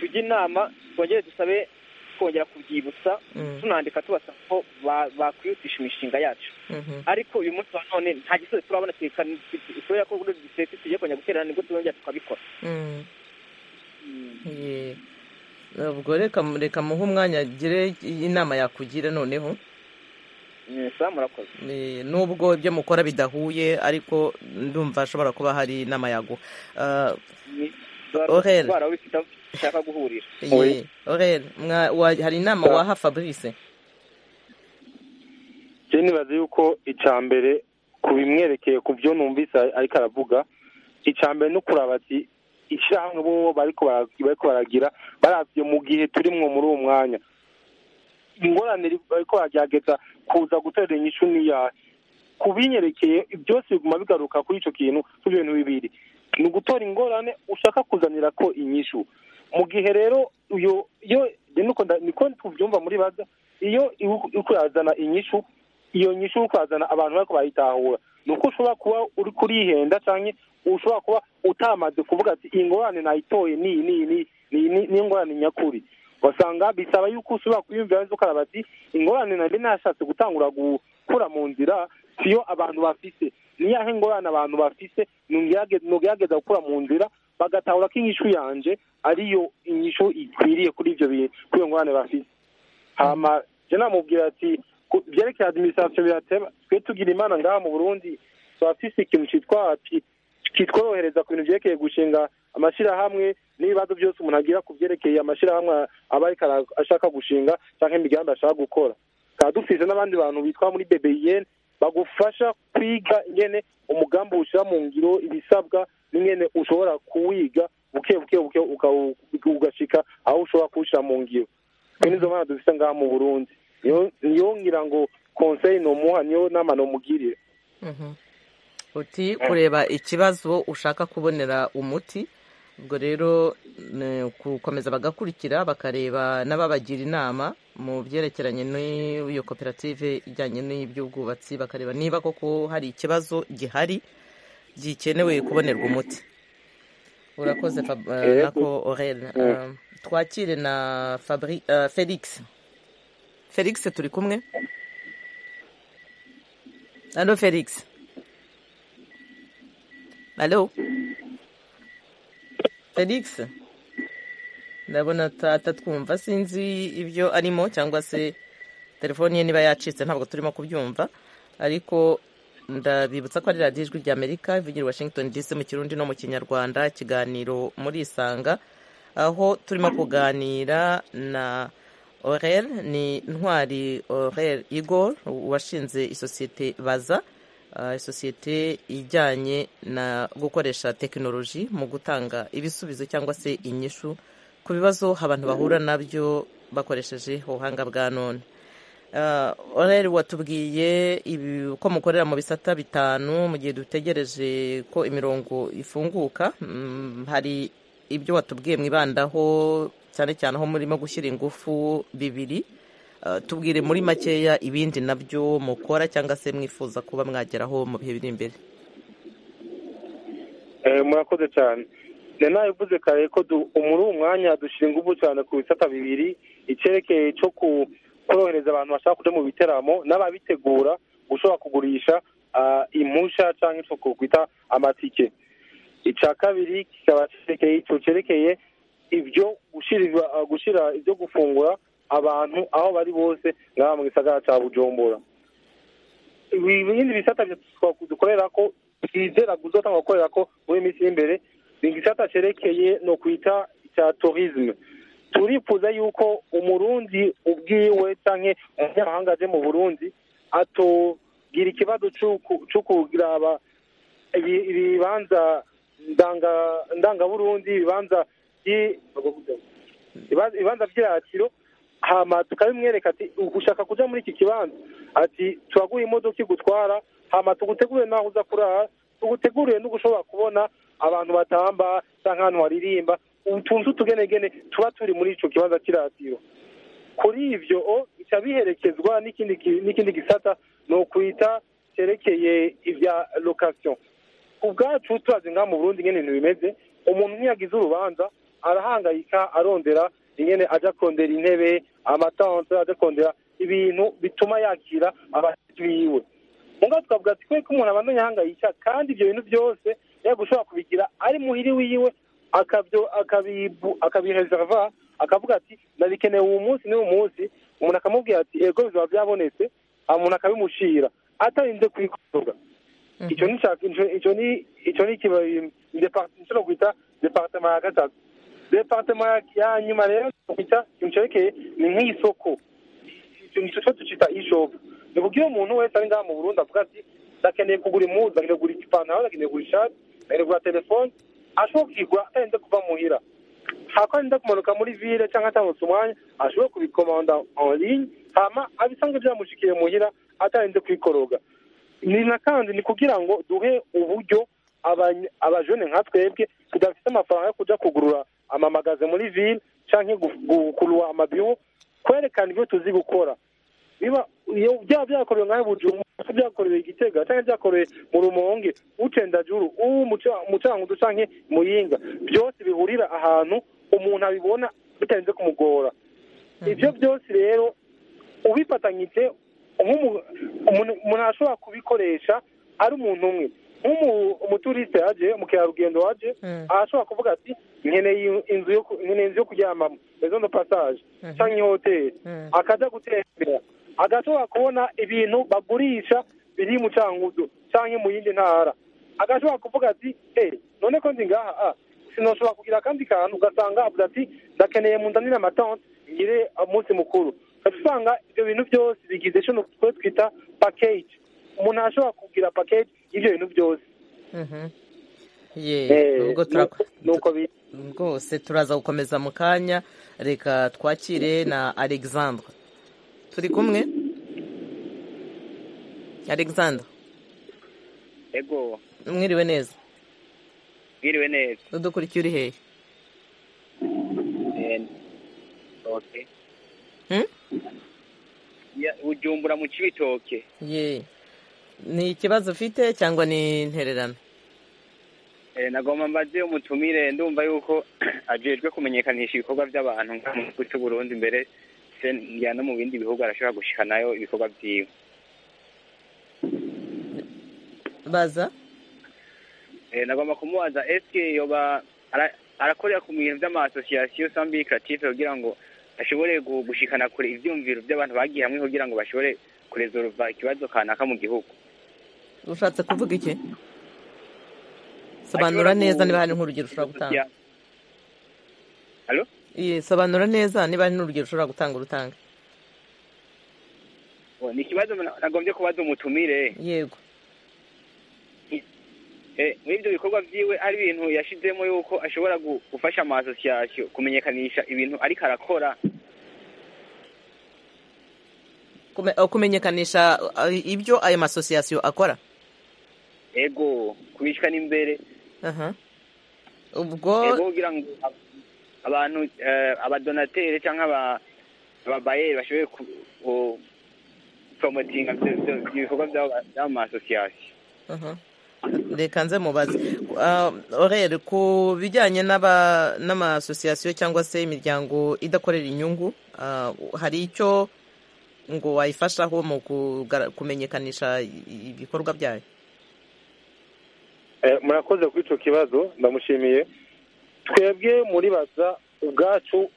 Speaker 5: tujye inama twongere dusabe kongera kubyibutsa tunandika tubasaba ko ba- bakwihutisha imishinga yacu
Speaker 1: Mhm.
Speaker 5: ariko uyu munsi wa none nta gisozi turabona twerekana kubera ko ubundi dusetse tugiye kongera guterana nibwo tuzongera tukabikora
Speaker 1: Mm. Yeah. ubwo reka reka muhe umwanya agire inama yakugira noneho
Speaker 5: Eh, sawa murakoze
Speaker 1: Eh, nubwo ibyo mukora bidahuye ariko ndumva hashobora kuba hari inama yaguha Ah,
Speaker 5: Ni-
Speaker 1: Orel.
Speaker 5: ndwara wifite aho ushaka guhurira
Speaker 1: yeah. Aurel, mwa- wa- hari inama waha fabrice
Speaker 2: njyewe nibaza yuko icya mbere ku bimwerekeye ku byo numvise ariko aravuga icya mbere no kuraba ati ishyirahamwe bo bariko bara- bariko baragira barabye mu gihe turimwo muri uwo mwanya ingorane iri- bariko baragerageza kuza gutera inyishu niyahe ku binyerekeye byose biguma bigaruka kuri icyo kintu kuri ibyo bintu bibiri ni ugutora ingorane ushaka kuzanira ko inyishu mu gihe rero iyo iyo niko nda- niko tubyumva muri baza iyo iwu- uriko urazana inyishu iyo nyishu uriko urazana abantu bariko barayitahura ni uko ushobora kuba uri kurihenda canke ushobora kuba utamaze kuvuga ati iyi ngorane nayitoye ni iyi, ni iyi, ni iyi, ni iyi, ni ni ingorane nyakuri ugasanga bisaba yuko usubira kwiyumvira neza ukaraba ati ingorane nari nashatse gutangura gukura mu nzira siyo abantu bafise niyahe ngorane abantu bafise nugerage- nugerageza gukura mu nzira bagatahura ko inyishu yanje ariyo inyishu ikwiriye kuri ivyo bi- kuri iyo ngorane bafise hama je namubwira ati ku- vyerekeye administration birateba twe tugira imana ngaha mu burundi turafise ikintu citwa pi- kitworohereza ku bintu vyerekeye gushinga amashirahamwe n'ibibazo byose umuntu agira ku vyerekeye amashirahamwe aba ariko ara- ashaka gushinga canke imigambi ashaka gukora tukaba dufise n'abandi bantu bitwa muri bbn bagufasha kwiga ingene umugambi ushira mu ngiro ibisabwa n'ingene ushobora kuwiga buke buke buke uka- ugashika aho ushobora kuwushira mu ngiro twe nizo mana dufite ngaha mu burundi Niyo- niyo ngira ngo conseil nomuha niyo nama nomugirira
Speaker 1: Mhm. uti kureba ikibazo ushaka kubonera umuti ubwo rero ni gukomeza bagakurikira bakareba n'ababagira inama mu byerekeranye n'iyo koperative ijyanye n'iby'ubwubatsi bakareba niba koko hari ikibazo gihari gikenewe kubonerwa umuti urakoze Fab- eh,
Speaker 2: Yego.
Speaker 1: nako orel
Speaker 2: Mm.
Speaker 1: twakire na Fabri- eh, felix felix turi kumwe alo felix alo felix ndabona ata- atatwumva sinzi ibyo arimo cyangwa se telefoni ye niba yacitse ntabwo turimo kubyumva ariko ndabibutsa ko ari radiyo ijwi ry'amerika ivugira i washington dc mu kirundi no mu kinyarwanda ikiganiro muri isanga aho turimo kuganira na orel ni ntwari orel igor washinze isosiyete baza ah, isosiyete ijyanye na gukoresha tekinoloji mu gutanga ibisubizo cyangwa se inyishu ku bibazo abantu bahura nabyo bakoresheje ubuhanga bwa none Ah, orel watubwiye ibi- ko mukorera mu bisata bitanu mu gihe dutegereje ko imirongo ifunguka Mm, hari ibyo watubwiye mwibandaho cyane cyane aho murimo gushyira ingufu bibiri Ah, tubwire muri makeya ibindi nabyo mukora cyangwa se mwifuza kuba mwageraho mu bihe biri imbere
Speaker 2: Eh, murakoze cyane nari nabivuze kare ko du- muri uwo mwanya dushinga ubu cyane ku bisata bibiri icyerekeye cyo ku- korohereza abantu bashaka kuja mu biteramo n'ababitegura gushobora kugurisha ah, impusha cyangwa icyo kwita amatike icya kabiri kikaba cyerekeye icyo cyerekeye ibyo gushira gushira ibyo gufungura abantu aho bari bose ngaha mu gisagara cya bujumbura ibi- ibindi bisata bya- dukorera ko twizera kuzotanga gukorera ko muri iyi minsi y'imbere ni igisata cyerekeye no kwita cya tourisme turifuza yuko umurundi ubwiwe cyangwa umunyamahanga aje mu burundi atogira ikibazo c'uku- c'u kuraba ibi- ibibanza ndanga- ndangaburundi ibibanza by- ibibanza- ibibanza by'iratiro hama tukabimwereka ati ushaka kuja muri iki kibanza ati turaguha imodoka igutwara hama tugutegurire naho uza kurara tugutegurire n'ugushobora kubona abantu batamba cyangwa ahantu haririmba utunze utugenegene tuba turi muri ico kibanza cy'iratiro kuri ibyo o bica biherekezwa n'ikindi ki- n'ikindi gisata ni ukwita cyerekeye ibya location ubwacu turazi ngaha mu burundi ingene ibintu bimeze umuntu ntiyagize urubanza arahangayika arondera nyine ajya kondera intebe amatanse ajya kondera ibintu bituma yakira abashyitsi biwe ngaho twavuga ati kubera ko umuntu abandanya ahangayika kandi ibyo bintu byose yaba ushobora kubigira ari muhiri wiwe akabireserva akavuga ati nabikeneye uwo munsi n'uwo munsi umuntu akamubwira ati ego bizaba byabonetse umuntu akabimushira atarinze kubikorwa icyo ni icyo ni icyo ni nshobora kwita departement ya gatatu departement ya nyuma rero kwita ikintu cyerekeye ni nk'isoko icyo cyo tucyita ishopu ni kuko iyo umuntu wese ari ngaha mu burundi avuga ati ndakeneye kugura impuzu ndakeneye kugura ipantaro ndakeneye kugura ishati ndakeneye kugura telefone ashobora kuyigura atarinze kuva muhira hako arinda kumanuka muri ville cyangwa atambutse umwanya ashobora kubikomanda online hama abisanga byamushikiye muhira atarinze kwikoroga ni na kandi ni kugira ngo duhe uburyo abajene nka twebwe tudafite amafaranga yo kujya kugurura amamagaze muri ville cyangwa gukurura amabiho kwerekana ibyo tuzi gukora byaba byakorewe nkaho bujumu byakorewe igitega cyangwa byakorewe mu rumonge ucendajuru ubu umucangudu cyangwa muyinga byose bihurira ahantu umuntu abibona bitarenze kumugora ibyo byose rero ubifatanyije umuntu ashobora kubikoresha ari umuntu umwe nk'umuturiste yaje mukerarugendo waje ashobora kuvuga ati nkeneye inzu yo kuryamamo izo ni pasaje cyangwa ihoteli akajya gutembera agashobora kubona ibintu bagurisha biri mu cangudu cyangwa mu yindi ntara agashobora kuvuga ati eee none ko ndi ngaha sinashobora kugira akandi kantu ugasanga avuga ati ndakeneye mu ndanire amatonte ngire umunsi mukuru usanga ibyo bintu byose bigize icyo twita pakeji umuntu ashobora kugira pakeji y'ibyo bintu byose
Speaker 1: rwose turaza gukomeza mu kanya reka twakire na alexandre turi kumwe alexandre
Speaker 5: ego
Speaker 1: mwiriwe neza
Speaker 5: mwiriwe neza
Speaker 1: udukurikiye uri hehe
Speaker 5: oke ujumbura mu kibitoke
Speaker 1: ye ni ikibazo ufite cyangwa ni intererano
Speaker 5: nagomba mbaze umutumire ndumva yuko ajejwe kumenyekanisha ibikorwa by'abantu nk'uko cy'u Burundi imbere njya no mu bindi bihugu arashobora gushikanayo ibikorwa byiwe
Speaker 1: baza
Speaker 5: nagomba kumubaza esike yoba arakorera ku bintu by'amasosiyasiyo sambi karative kugira ngo ashobore gushikana kure ibyumviro by'abantu bagiye hamwe kugira ngo bashobore kurezoruva ikibazo kanaka mu gihugu
Speaker 1: ushatse kuvuga iki sobanura neza niba hari nk'urugero ushobora gutanga sobanura neza niba hari n'urugero ushobora gutanga urutanga
Speaker 5: ni ikibazo nagombye kubaza umutumire
Speaker 1: yego
Speaker 5: muri ibyo bikorwa byiwe ari ibintu yashyizemo yuko ashobora gufasha amasosiyasiyo kumenyekanisha ibintu ariko arakora
Speaker 1: kumenyekanisha ibyo ayo masosiyasiyo akora
Speaker 5: ego kubishikana imbere
Speaker 1: ubwo
Speaker 5: kugira ngo abantu abadonatere cyangwa ababayeri bashobore poromotinga ibikorwa by'ayo masosiyasiyo
Speaker 1: reka nze mubaze orere ku bijyanye n'amasosiyasiyo cyangwa se imiryango idakorera inyungu hari icyo ngo wayifashaho mu kumenyekanisha ibikorwa byayo
Speaker 2: murakoze kuri icyo kibazo ndamushimiye twebwe muri baza ubwacu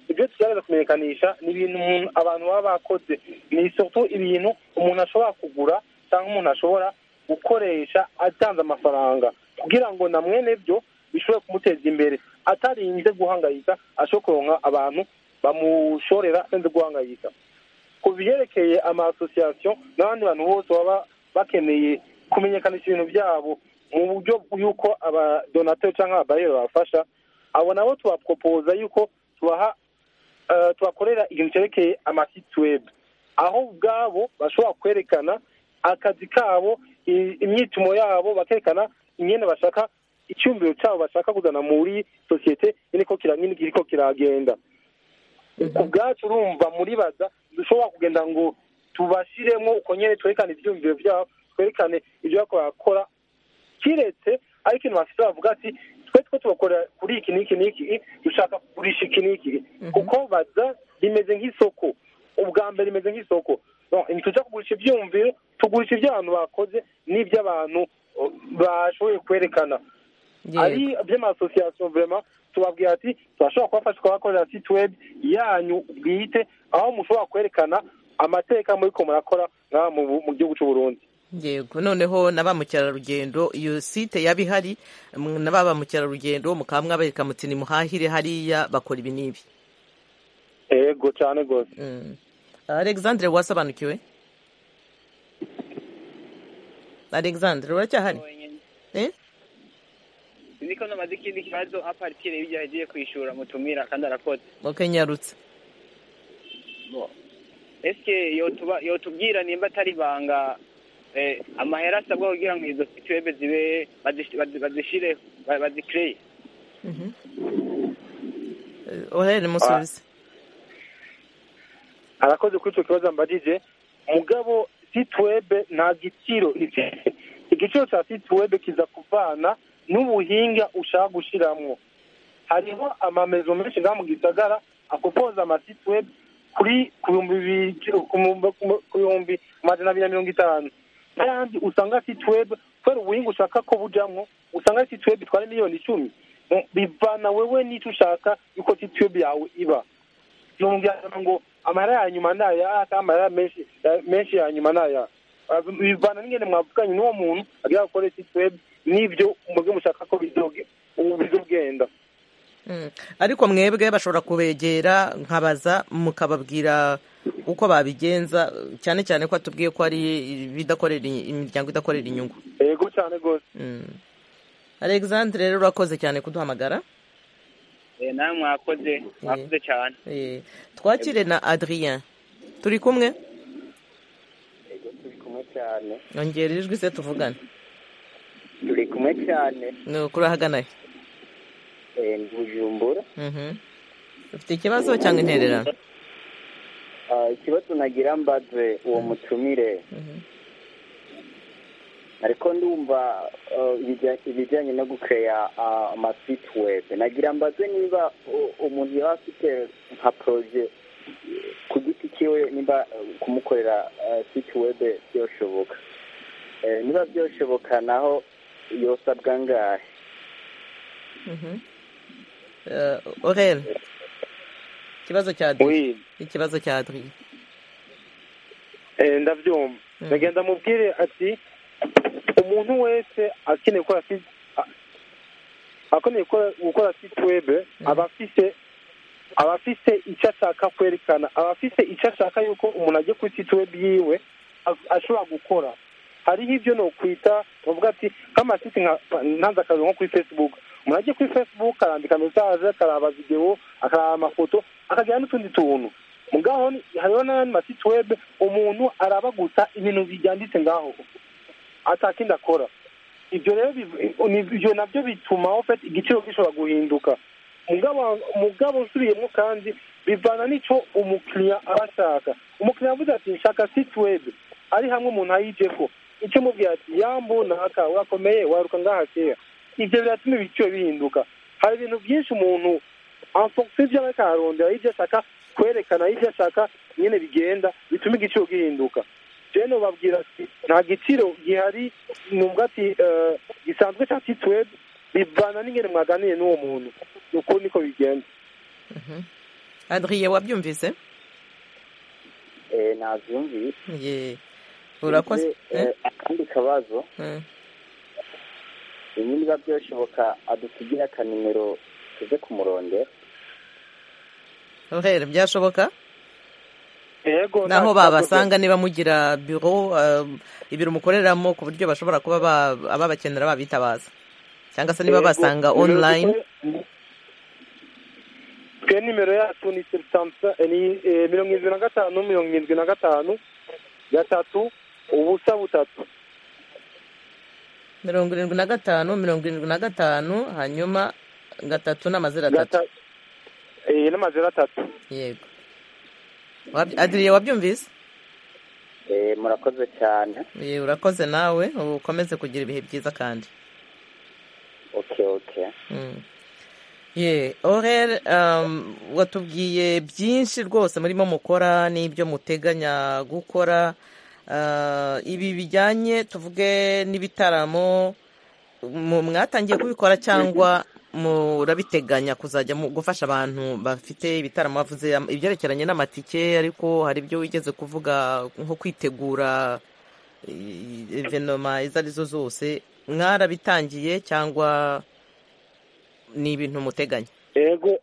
Speaker 2: ibyo tugerageza kumenyekanisha ni ibintu abantu baba bakoze ni isoko ibintu umuntu ashobora kugura cyangwa umuntu ashobora gukoresha atanze amafaranga kugira ngo na mwene byo bishobore kumuteza imbere atarinze guhangayika ashobora kuronka abantu bamushorera atarinze guhangayika ku byerekeye amasosiyasiyo n'abandi bantu bose baba bakeneye kumenyekanisha ibintu byabo mu buryo bw'uko abadonateur cyangwa ababayeri babafasha abo nabo tubaporopoza yuko tubaha tubakorera ikintu cyerekeye amasiti webu aho ubwabo bashobora kwerekana akazi kabo imyitomo yabo bakerekana imyenda bashaka icyumviro cyabo bashaka kuzana muri sosiyete iri ko kiragenda ku bwacu urumva muri baza dushobora kugenda ngo tubashiremo uko nyine twerekane ibyumviro byabo twerekane ibyo bakora kiretse ariko ikintu bafite bavuga ati twe twe tubakora kuri iki n'iki n'iki dushaka kugurisha iki n'iki kuko baza rimeze nk'isoko ubwa mbere rimeze nk'isoko Bon, ntitujya kugurisha ibyumviro tugurisha iby'abantu bakoze n'iby'abantu uh, bashoboye kwerekana ari by'amasosiyasiyo vurema tubabwira ati turashobora kubafasha kubakorera site webu yanyu bwite aho mushobora kwerekana amateka muri ko murakora nk'aha mu gihugu cy'u Burundi
Speaker 1: yego noneho na ba mukerarugendo iyo site yaba ihari mm, na ba ba mukerarugendo mukaba mwabereka muti ni muhahire hariya bakora ibi n'ibi
Speaker 2: yego cyane rwose
Speaker 1: Mm. alexandre wasobanukiwe alexandre uracyahari eh?
Speaker 9: niko namaze ikindi kibazo aparitire y'ibyo yagiye kwishura mutumira kandi arakotse
Speaker 1: ok nyarutse
Speaker 9: esike yotuba yotubwira nimba atari ibanga eh, amahera asabwa kugira ngo izo situwebe zibe bazish- bazi- bazishire ba- bazikireye
Speaker 1: Eh, ohere musubize
Speaker 2: arakoze kuri icyo kibazo mbajije mugabo site webe nta giciro ifite igiciro cya site webe kiza kuvana n'ubuhinga ushaka gushyiramo hariho amamezo menshi ngaha mu gisagara akupoza amasite webe kuri ku bihumbi bibiri ku mu- ku mu- ku bihumbi amajana abiri na mirongo itanu n'ayandi usanga site webe kubera ubuhinga ushaka ko bujyamo usanga site webe itwara miliyoni icumi Bon, bivana wewe n'icyo ushaka yuko site webe yawe iba yongera ngo amara ya nyuma ni aya ata amara menshi ya- menshi ya nyuma ni aya Ah, bivana n'ingene mwavuganye n'uwo muntu agira gukora site web n'ibyo mubyo mushaka ko bizoge- ubu bizogenda
Speaker 1: Mm. ariko mwebwe bashobora kubegera nkabaza mukababwira uko babigenza cyane cyane ko atubwiye ko ari ibidakorera i- imiryango idakorera inyungu
Speaker 2: yego cyane rwose
Speaker 1: Mm. alexandre rero urakoze cyane kuduhamagara
Speaker 9: Eh, nawe mwakoze mwakoze cyane
Speaker 1: Eh, twakire na adrien turi kumwe
Speaker 4: Yego, turi kumwe cyane
Speaker 1: yongera ijwi se tuvugane
Speaker 4: turi kumwe cyane
Speaker 1: nuko urahagana he
Speaker 4: Eh, ni bujumbura
Speaker 1: Mhm. ufite ikibazo cyangwa intererano
Speaker 4: Ah, ikibazo nagira mbaze uwo mutumire
Speaker 1: Mhm.
Speaker 4: ariko ndumva ah, ibijya- ibijyanye no gukeya amasite webu nagira mbaze niba u- umuntu yaba afite nka poroje ku giti cyiwe niba ah, kumukorera site webu byoshoboka Eh, niba byoshoboka naho yosabwa ngahe
Speaker 1: Mhm. Eh, orel ikibazo cya adrien
Speaker 2: oui
Speaker 1: ikibazo cya adrien
Speaker 2: eh, ndabyumva
Speaker 1: Mm.
Speaker 2: ndagenda mubwire ati umuntu wese akeneye gukora site a- akeneye gukora- gukora site web aba afite aba afite icyo ashaka kwerekana aba afite icyo ashaka yuko umuntu agiye kuri site web yiwe a- ashobora gukora hariho ibyo nokwita bavuga ati nk'amasite nka ntanze akazi nko kuri facebook umuntu agiye kuri facebook arandika mesaje akaraba videwo akaraba amafoto akagira n'utundi tuntu mugaho ni- hariho n'ayandi masite web umuntu araba gusa ibintu byanditse ngaho atakindi akora ibyo rero biv- ni- ibyo nabyo bituma ofet igiciro gishobora guhinduka mugabo mugabo usubiyemo kandi bivana n'icyo umukiriya aba ashaka umukiriya avuze ati nshaka site web ari hamwe umuntu ayijeko icyo mubwira ati yambu naka urakomeye waruka ngaha kera ibyo biratuma ibiciro bihinduka hari ibintu byinshi umuntu amfokisi ibyo ariko ararondera y'ibyo ashaka kwerekana y'ibyo ashaka nyine bigenda bituma igiciro gihinduka jeno babwira ati nta giciro gihari numva ati eh, gisanzwe cya site web bivana n'ingene mwaganiye n'uwo muntu uko niko bigenda
Speaker 1: adrien wabyumvise
Speaker 4: Eh, nabyumvise
Speaker 1: ye urakoze
Speaker 4: Ndetse, eh, akandi kabazo
Speaker 1: Eh,
Speaker 4: bimwe niba byoshoboka adusigira akanimero tuze kumurondera
Speaker 1: Orel byashoboka
Speaker 2: yego nta
Speaker 1: naho
Speaker 2: kibazo
Speaker 1: babasanga niba mugira biro ibiro mukoreramo ku buryo bashobora kuba ba- ababakenera babitabaza cyangwa se niba
Speaker 2: Yego,
Speaker 1: basanga
Speaker 2: nimero
Speaker 1: online
Speaker 2: dukorera- twe nimero yacu ni selisamsa ni eh, mirongo irindwi na gatanu mirongo irindwi na gatanu gatatu ubusa butatu
Speaker 1: mirongo irindwi na gatanu mirongo irindwi na gatanu hanyuma gatatu n'amazina atatu
Speaker 2: Gata- eh, n'amazero atatu
Speaker 1: yego Wab- adrien wabyumvise
Speaker 4: Eh, murakoze cyane
Speaker 1: Ye, urakoze nawe ukomeze kugira ibihe byiza kandi
Speaker 7: oke oke
Speaker 1: ye orere watubwiye byinshi rwose murimo mukora n'ibyo muteganya gukora Ah, ibi bijyanye tuvuge n'ibitaramo mu- mwatangiye kubikora cyangwa murabiteganya kuzajya mu- gufasha abantu bafite ibitaramo bavuze am- ibyerekeranye n'amatike ariko hari ibyo wigeze kuvuga nko kwitegura eh, evenoma izo arizo zose mwarabitangiye cyangwa ni ibintu muteganya
Speaker 2: yego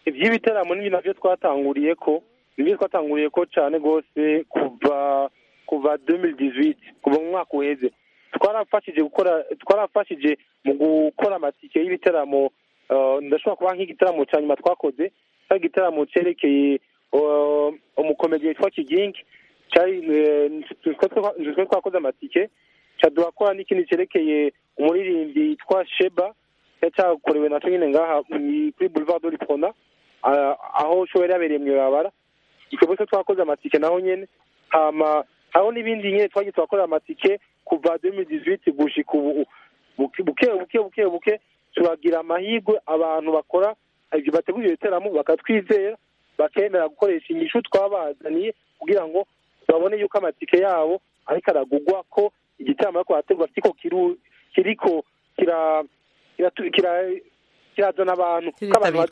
Speaker 2: iby'ibitaramo ni nabyo twatanguriye ko nibyo twatanguriye ko cyane rwose kuva kuva 2018 kuva mu mwaka uheze twarafashije gukora twarafashije mu gukora amatike y'ibitaramo eh, ndashobora kuba nk'igitaramo cya nyuma twakoze cyari igitaramo cyerekeye eh, umukomedi witwa kigingi cyari eh, twe- twe- twe twakoze amatike turakora n'ikindi cyerekeye umuririmbyi witwa sheba cyari cyakorewe na nyine ngaha mu- kuri boulevard de l'ipona aho show yari yabereye mu irabara twebwe se twakoze amatike naho nyine hama hariho n'ibindi nyine twagiye turakorera amatike kuva 2018 gushika ubu buke buke buke buke buke turagira amahirwe abantu bakora ibyo bategura ibyo bitaramo bakatwizera bakemera gukoresha inyishu twabazaniye kugira ngo babone yuko amatike yabo ariko aragugwa ko igitaramo ariko bategura kiriko kiru- kiriko kira kiratu- kira- kirazana abantu ko abantu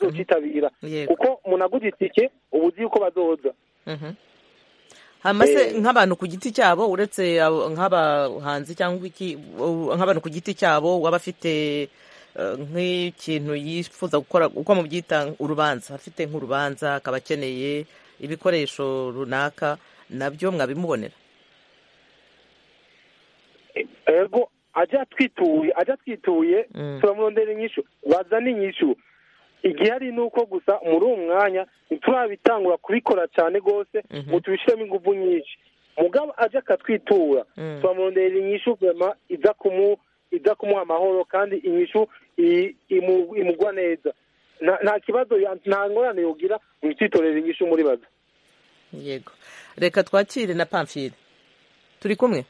Speaker 1: Kiritabirwa.
Speaker 2: bazocitabira
Speaker 1: yego
Speaker 2: kuko umuntu aguze itike uba uzi yuko bazoza
Speaker 1: Mhm. hama se
Speaker 2: Eh.
Speaker 1: nk'abantu ku giti cyabo uretse abo- nk'abahanzi cyangwa iki u- nk'abantu ku giti cyabo waba afite eh, nk'ikintu yifuza gukora uko mubyita urubanza afite nk'urubanza akaba akeneye ibikoresho runaka nabyo mwabimubonera
Speaker 2: ego ajya twituye ajya twituye
Speaker 1: Mm.
Speaker 2: turamurondera inyishu bazana inyishu igihari ni uko gusa muri uwo mwanya ntiturabitangura kubikora cyane rwose
Speaker 1: Mhm.
Speaker 2: ngo tubishyiremo ingufu nyinshi mugabo ajya akatwitura
Speaker 1: Mm.
Speaker 2: turamurondera inyishu vema iza kumu iza kumuha amahoro kandi inyishu i- imu- imugwa neza Nta- nta kibazo ya- nta ngorane yogira ngo ititorere inyishu muri baza
Speaker 1: yego reka twakire na pamfire turi kumwe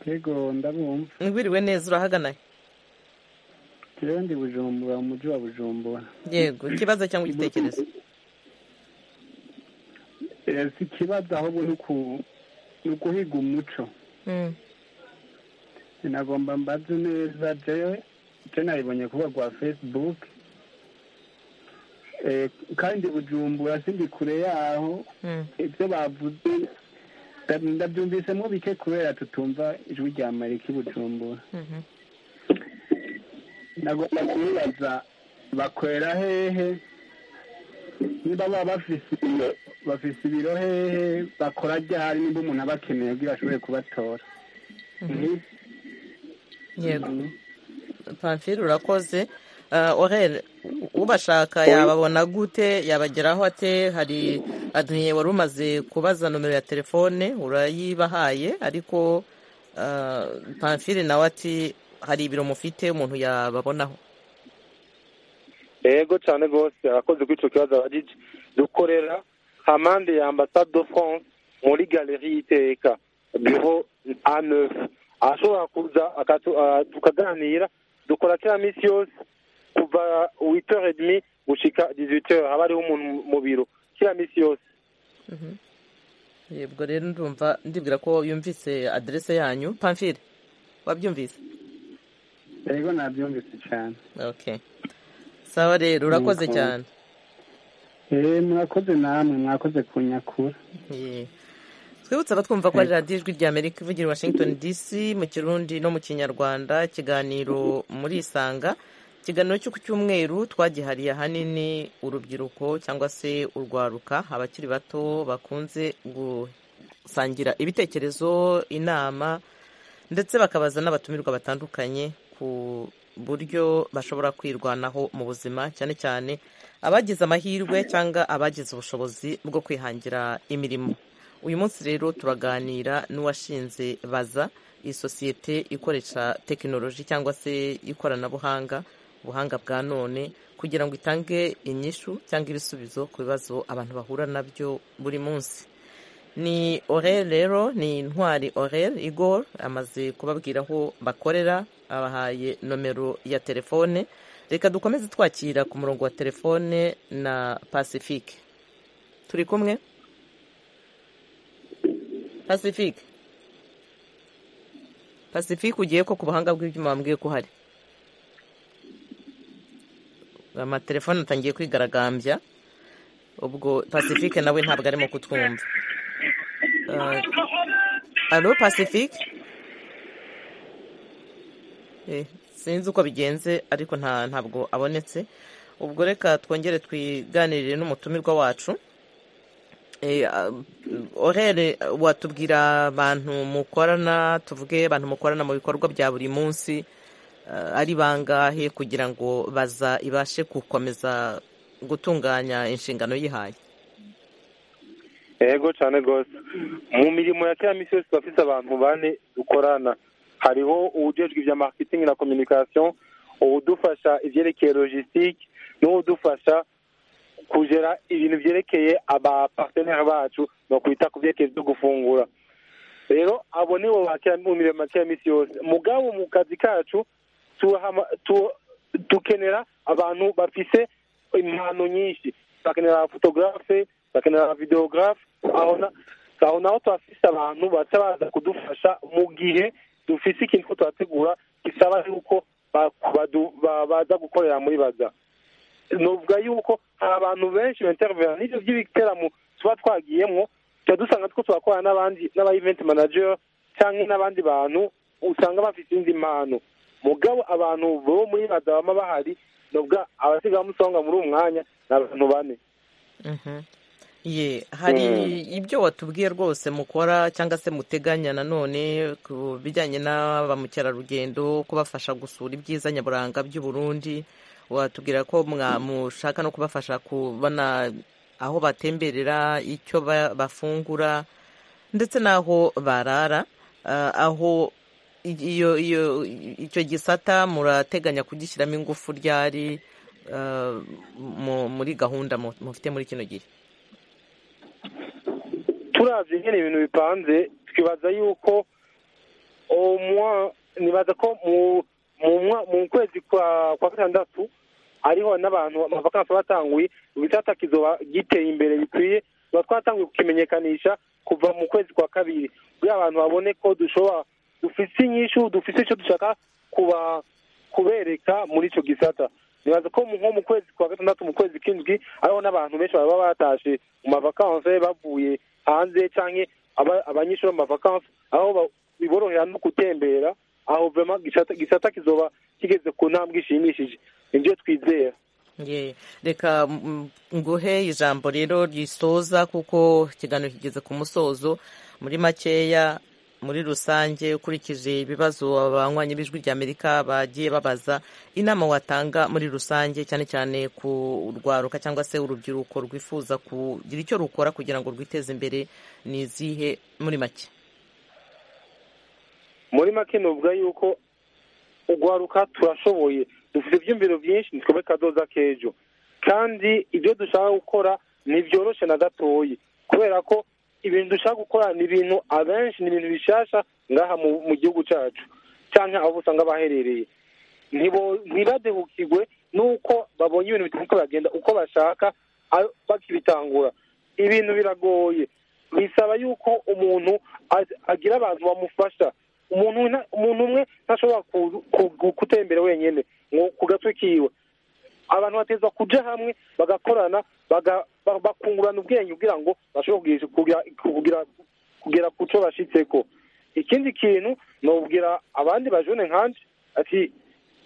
Speaker 3: yego ndabumva
Speaker 1: ngwiriwe neza urahaganaye
Speaker 3: rero ndi bujumbura mu mujyi wa bujumbura
Speaker 1: yego ikibazo cyangwa igitekerezo
Speaker 3: Eh, si ikibazo ahubwo ni uku- ni ukuhiga umuco
Speaker 1: Mm.
Speaker 3: nagomba mbaze neza jewe icyo nabibonye kuba rwa facebook Eh, kandi bujumbura sindi kure yaho
Speaker 1: Mm.
Speaker 3: ibyo bavuze nda- ndabyumvisemo bike kubera tutumva ijwi rya marika i bujumbura
Speaker 1: Mhm.
Speaker 3: nagomba kubibaza bakorera hehe niba baba bafise ibiro bafise ibiro hehe bakora ryahari niba umuntu aba akeneye kugira ashobore kubatora Ni-
Speaker 1: yego pamfire urakoze Uh, orere ubashaka yababona gute yabageraho ate hari adoniye wari umaze kubaza nomero ya telefone urayibahaye ariko uh, pamfire nawe ati hari ibiro mufite umuntu yababonaho
Speaker 2: ego cyane rwose abakozi kuri icyo kibazo abajije dukorera amande ya ambasade de france muri galeri y'iteka biro a neuf ashobora kuza akatu- ah, tukaganira dukora kiriya minsi yose kuva huit heures et demi gushika dix huit heures haba hariho umuntu mu biro kiriya minsi yose
Speaker 1: yebwo rero ndumva ndibwira ko yumvise aderese yanyu pamfire wabyumvise
Speaker 3: yego nabyumvise cyane
Speaker 1: okay sawa rero urakoze
Speaker 3: Yego.
Speaker 1: cyane
Speaker 3: Eh, mwakoze namwe mwakoze kunyakura
Speaker 1: Yeah. twibutse abatwumva ko ari radiyo ijwi rya amerika ivugira i washington dc mu kirundi no mu kinyarwanda ikiganiro muri isanga ikiganiro cyo ku cyumweru twagihariye ahanini urubyiruko cyangwa se urwaruka abakiri bato bakunze gusangira ibitekerezo inama ndetse bakabaza n'abatumirwa batandukanye ku buryo bashobora kwirwanaho mu buzima cyane cyane abagize amahirwe cyangwa abagize ubushobozi bwo kwihangira imirimo uyu munsi rero turaganira n'uwashinze baza iyi sosiyete ikoresha tekinoloji cyangwa se ikoranabuhanga ubuhanga bwa none kugira ngo itange inyishu cyangwa ibisubizo ku bibazo abantu bahura nabyo buri munsi ni orel rero ni intwari orel igor amaze kubabwira aho bakorera abahaye nomero ya telefone reka dukomeze twakira ku murongo wa telefone na pacifique turi kumwe pacifique pacifique ugiye ko ku buhanga bw'ibyuma wambwiye ko uhari amatelefone atangiye kwigaragambya ubwo pacifique nawe ntabwo arimo kutwumva alo pacifique sinzi uko bigenze ariko ntabwo abonetse ubwo reka twongere twiganirire n'umutumirwa wacu orere watubwira abantu mukorana tuvuge abantu mukorana mu bikorwa bya buri munsi ari bangahe kugira ngo baza ibashe gukomeza gutunganya inshingano yihaye
Speaker 2: yego cyane rwose mu mirimo ya kera minsi yose bafite abantu bane dukorana hariho uwujejwe ibya makitingi na kominikasiyo uwudufasha ibyerekeye logisitike n'uwudufasha kugera ibintu byerekeye abapateneri bacu no kwita ku byerekeye byo gufungura rero abo nibo bakira mu mirimo ya kera minsi yose mugabo mu kazi kacu dukenera abantu bafite impano nyinshi bakenera fotogarafe bakenera videogarafe aho naho tuhafite abantu baca baza kudufasha mu gihe dufite ikintu ko tuhategura gisaba yuko baza gukorera muri baza nuvuga yuko hari abantu benshi benterivera n'ibyo by'ibiteramo tuba twagiyemo tuba dusanga two turakorana n'abandi n'aba iventi manager cyangwa n'abandi bantu usanga bafite indi mpano mugabo abantu bo muri baza baba bahari nuvuga abasigaye musonga muri uwo mwanya ni abantu bane
Speaker 1: ye hari ibyo watubwiye rwose mukora cyangwa se muteganya nanone ku bijyanye na ba mukerarugendo kubafasha gusura ibyiza nyaburanga by'u Burundi watubwira ko mushaka no kubafasha kubona aho batemberera icyo bafungura ndetse n'aho barara aho iyo iyo icyo gisata murateganya kugishyiramo ingufu ryari muri gahunda mufite muri kino gihe
Speaker 2: turavye nyene ibintu bipanze twibaza yuko omwa nibaza ko mu kwezi kwa gatandatu hariho n'abantu amavakansi batanguye ibitata kizoba giteye imbere bikwiye tuba twatanguye kukimenyekanisha kuva mu kwezi kwa kabiri kugira abantu babone ko dushobora dufise inyishu dufise ico dushaka kuba kubereka muri ico gisata nibaza ko nko mu kwezi kwa gatandatu mu kwezi k'indwi hariho n'abantu benshi baba batashe mu mavakansi bavuye hanze cyangwa abanyeshuri mu mavakansi aho biborohera no gutembera aho vema gisata kizoba kigeze ku ntambwe ishimishije nibyo twizera
Speaker 1: reka nguhe ijambo rero risoza kuko ikiganiro kigeze ku musozo muri makeya muri rusange ukurikije ibibazo abanywanyi b'ijwi ry'amerika bagiye babaza inama watanga muri rusange cyane cyane ku rwaruka cyangwa se urubyiruko rwifuza kugira icyo rukora kugira ngo rwiteze imbere ni izihe muri make
Speaker 2: muri make nuvuga yuko urwaruka turashoboye dufite ibyumviro byinshi twebwe kadoza k'ejo kandi ibyo dushaka gukora ntibyoroshye na gatoya kubera ko ibintu dushaka gukora ni ibintu abenshi ni ibintu bishasha ngaha mu gihugu cyacu cyangwa aho usanga baherereye ntibadehukirwe n'uko babonye ibintu bitandukanye bagenda uko bashaka bakibitangura ibintu biragoye bisaba yuko umuntu agira abantu bamufasha umuntu umwe ntashobora gutembera wenyine ku gatwe kiwe abantu bateza kujya hamwe bagakorana bakungurana ubwenge kugira ngo bashobore kugera ku cyo bashyitse ko ikindi kintu ni ubwira abandi bajone nkanje ati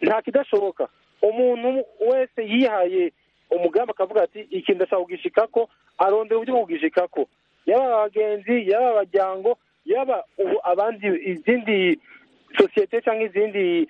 Speaker 2: nta kidashoboka umuntu wese yihaye umugambi akavuga ati iki ndashaka kugishika ko arondera uburyo bwo kugishika ko yaba abagenzi yaba abajyango yaba ubu abandi izindi sosiyete cyangwa izindi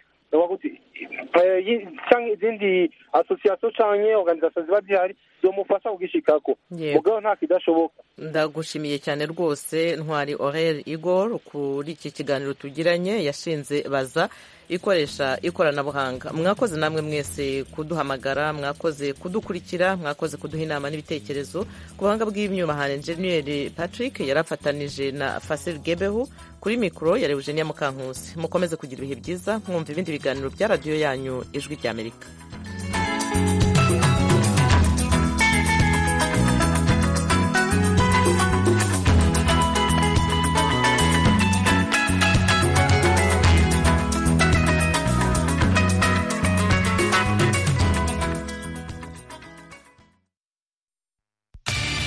Speaker 2: cyangwa izindi asosiyasiyo cyangwa organizasiyo ziba zihari zomufasha kugishikako mugabo nta kidashoboka
Speaker 1: ndagushimiye cyane rwose ntwari orel igor kuri iki kiganiro tugiranye yashinze baza ikoresha ikoranabuhanga mwakoze namwe mwese kuduhamagara mwakoze kudukurikira mwakoze kuduha inama n'ibitekerezo ku buhanga bw'imyubahane enjeniyeri patrick yarafatanije na fasil gebehu kuri mikoro ya Eugenia mukankusi mukomeze kugira ibihe byiza mwumva ibindi biganiro bya radiyo yanyu ijwi ry'amerika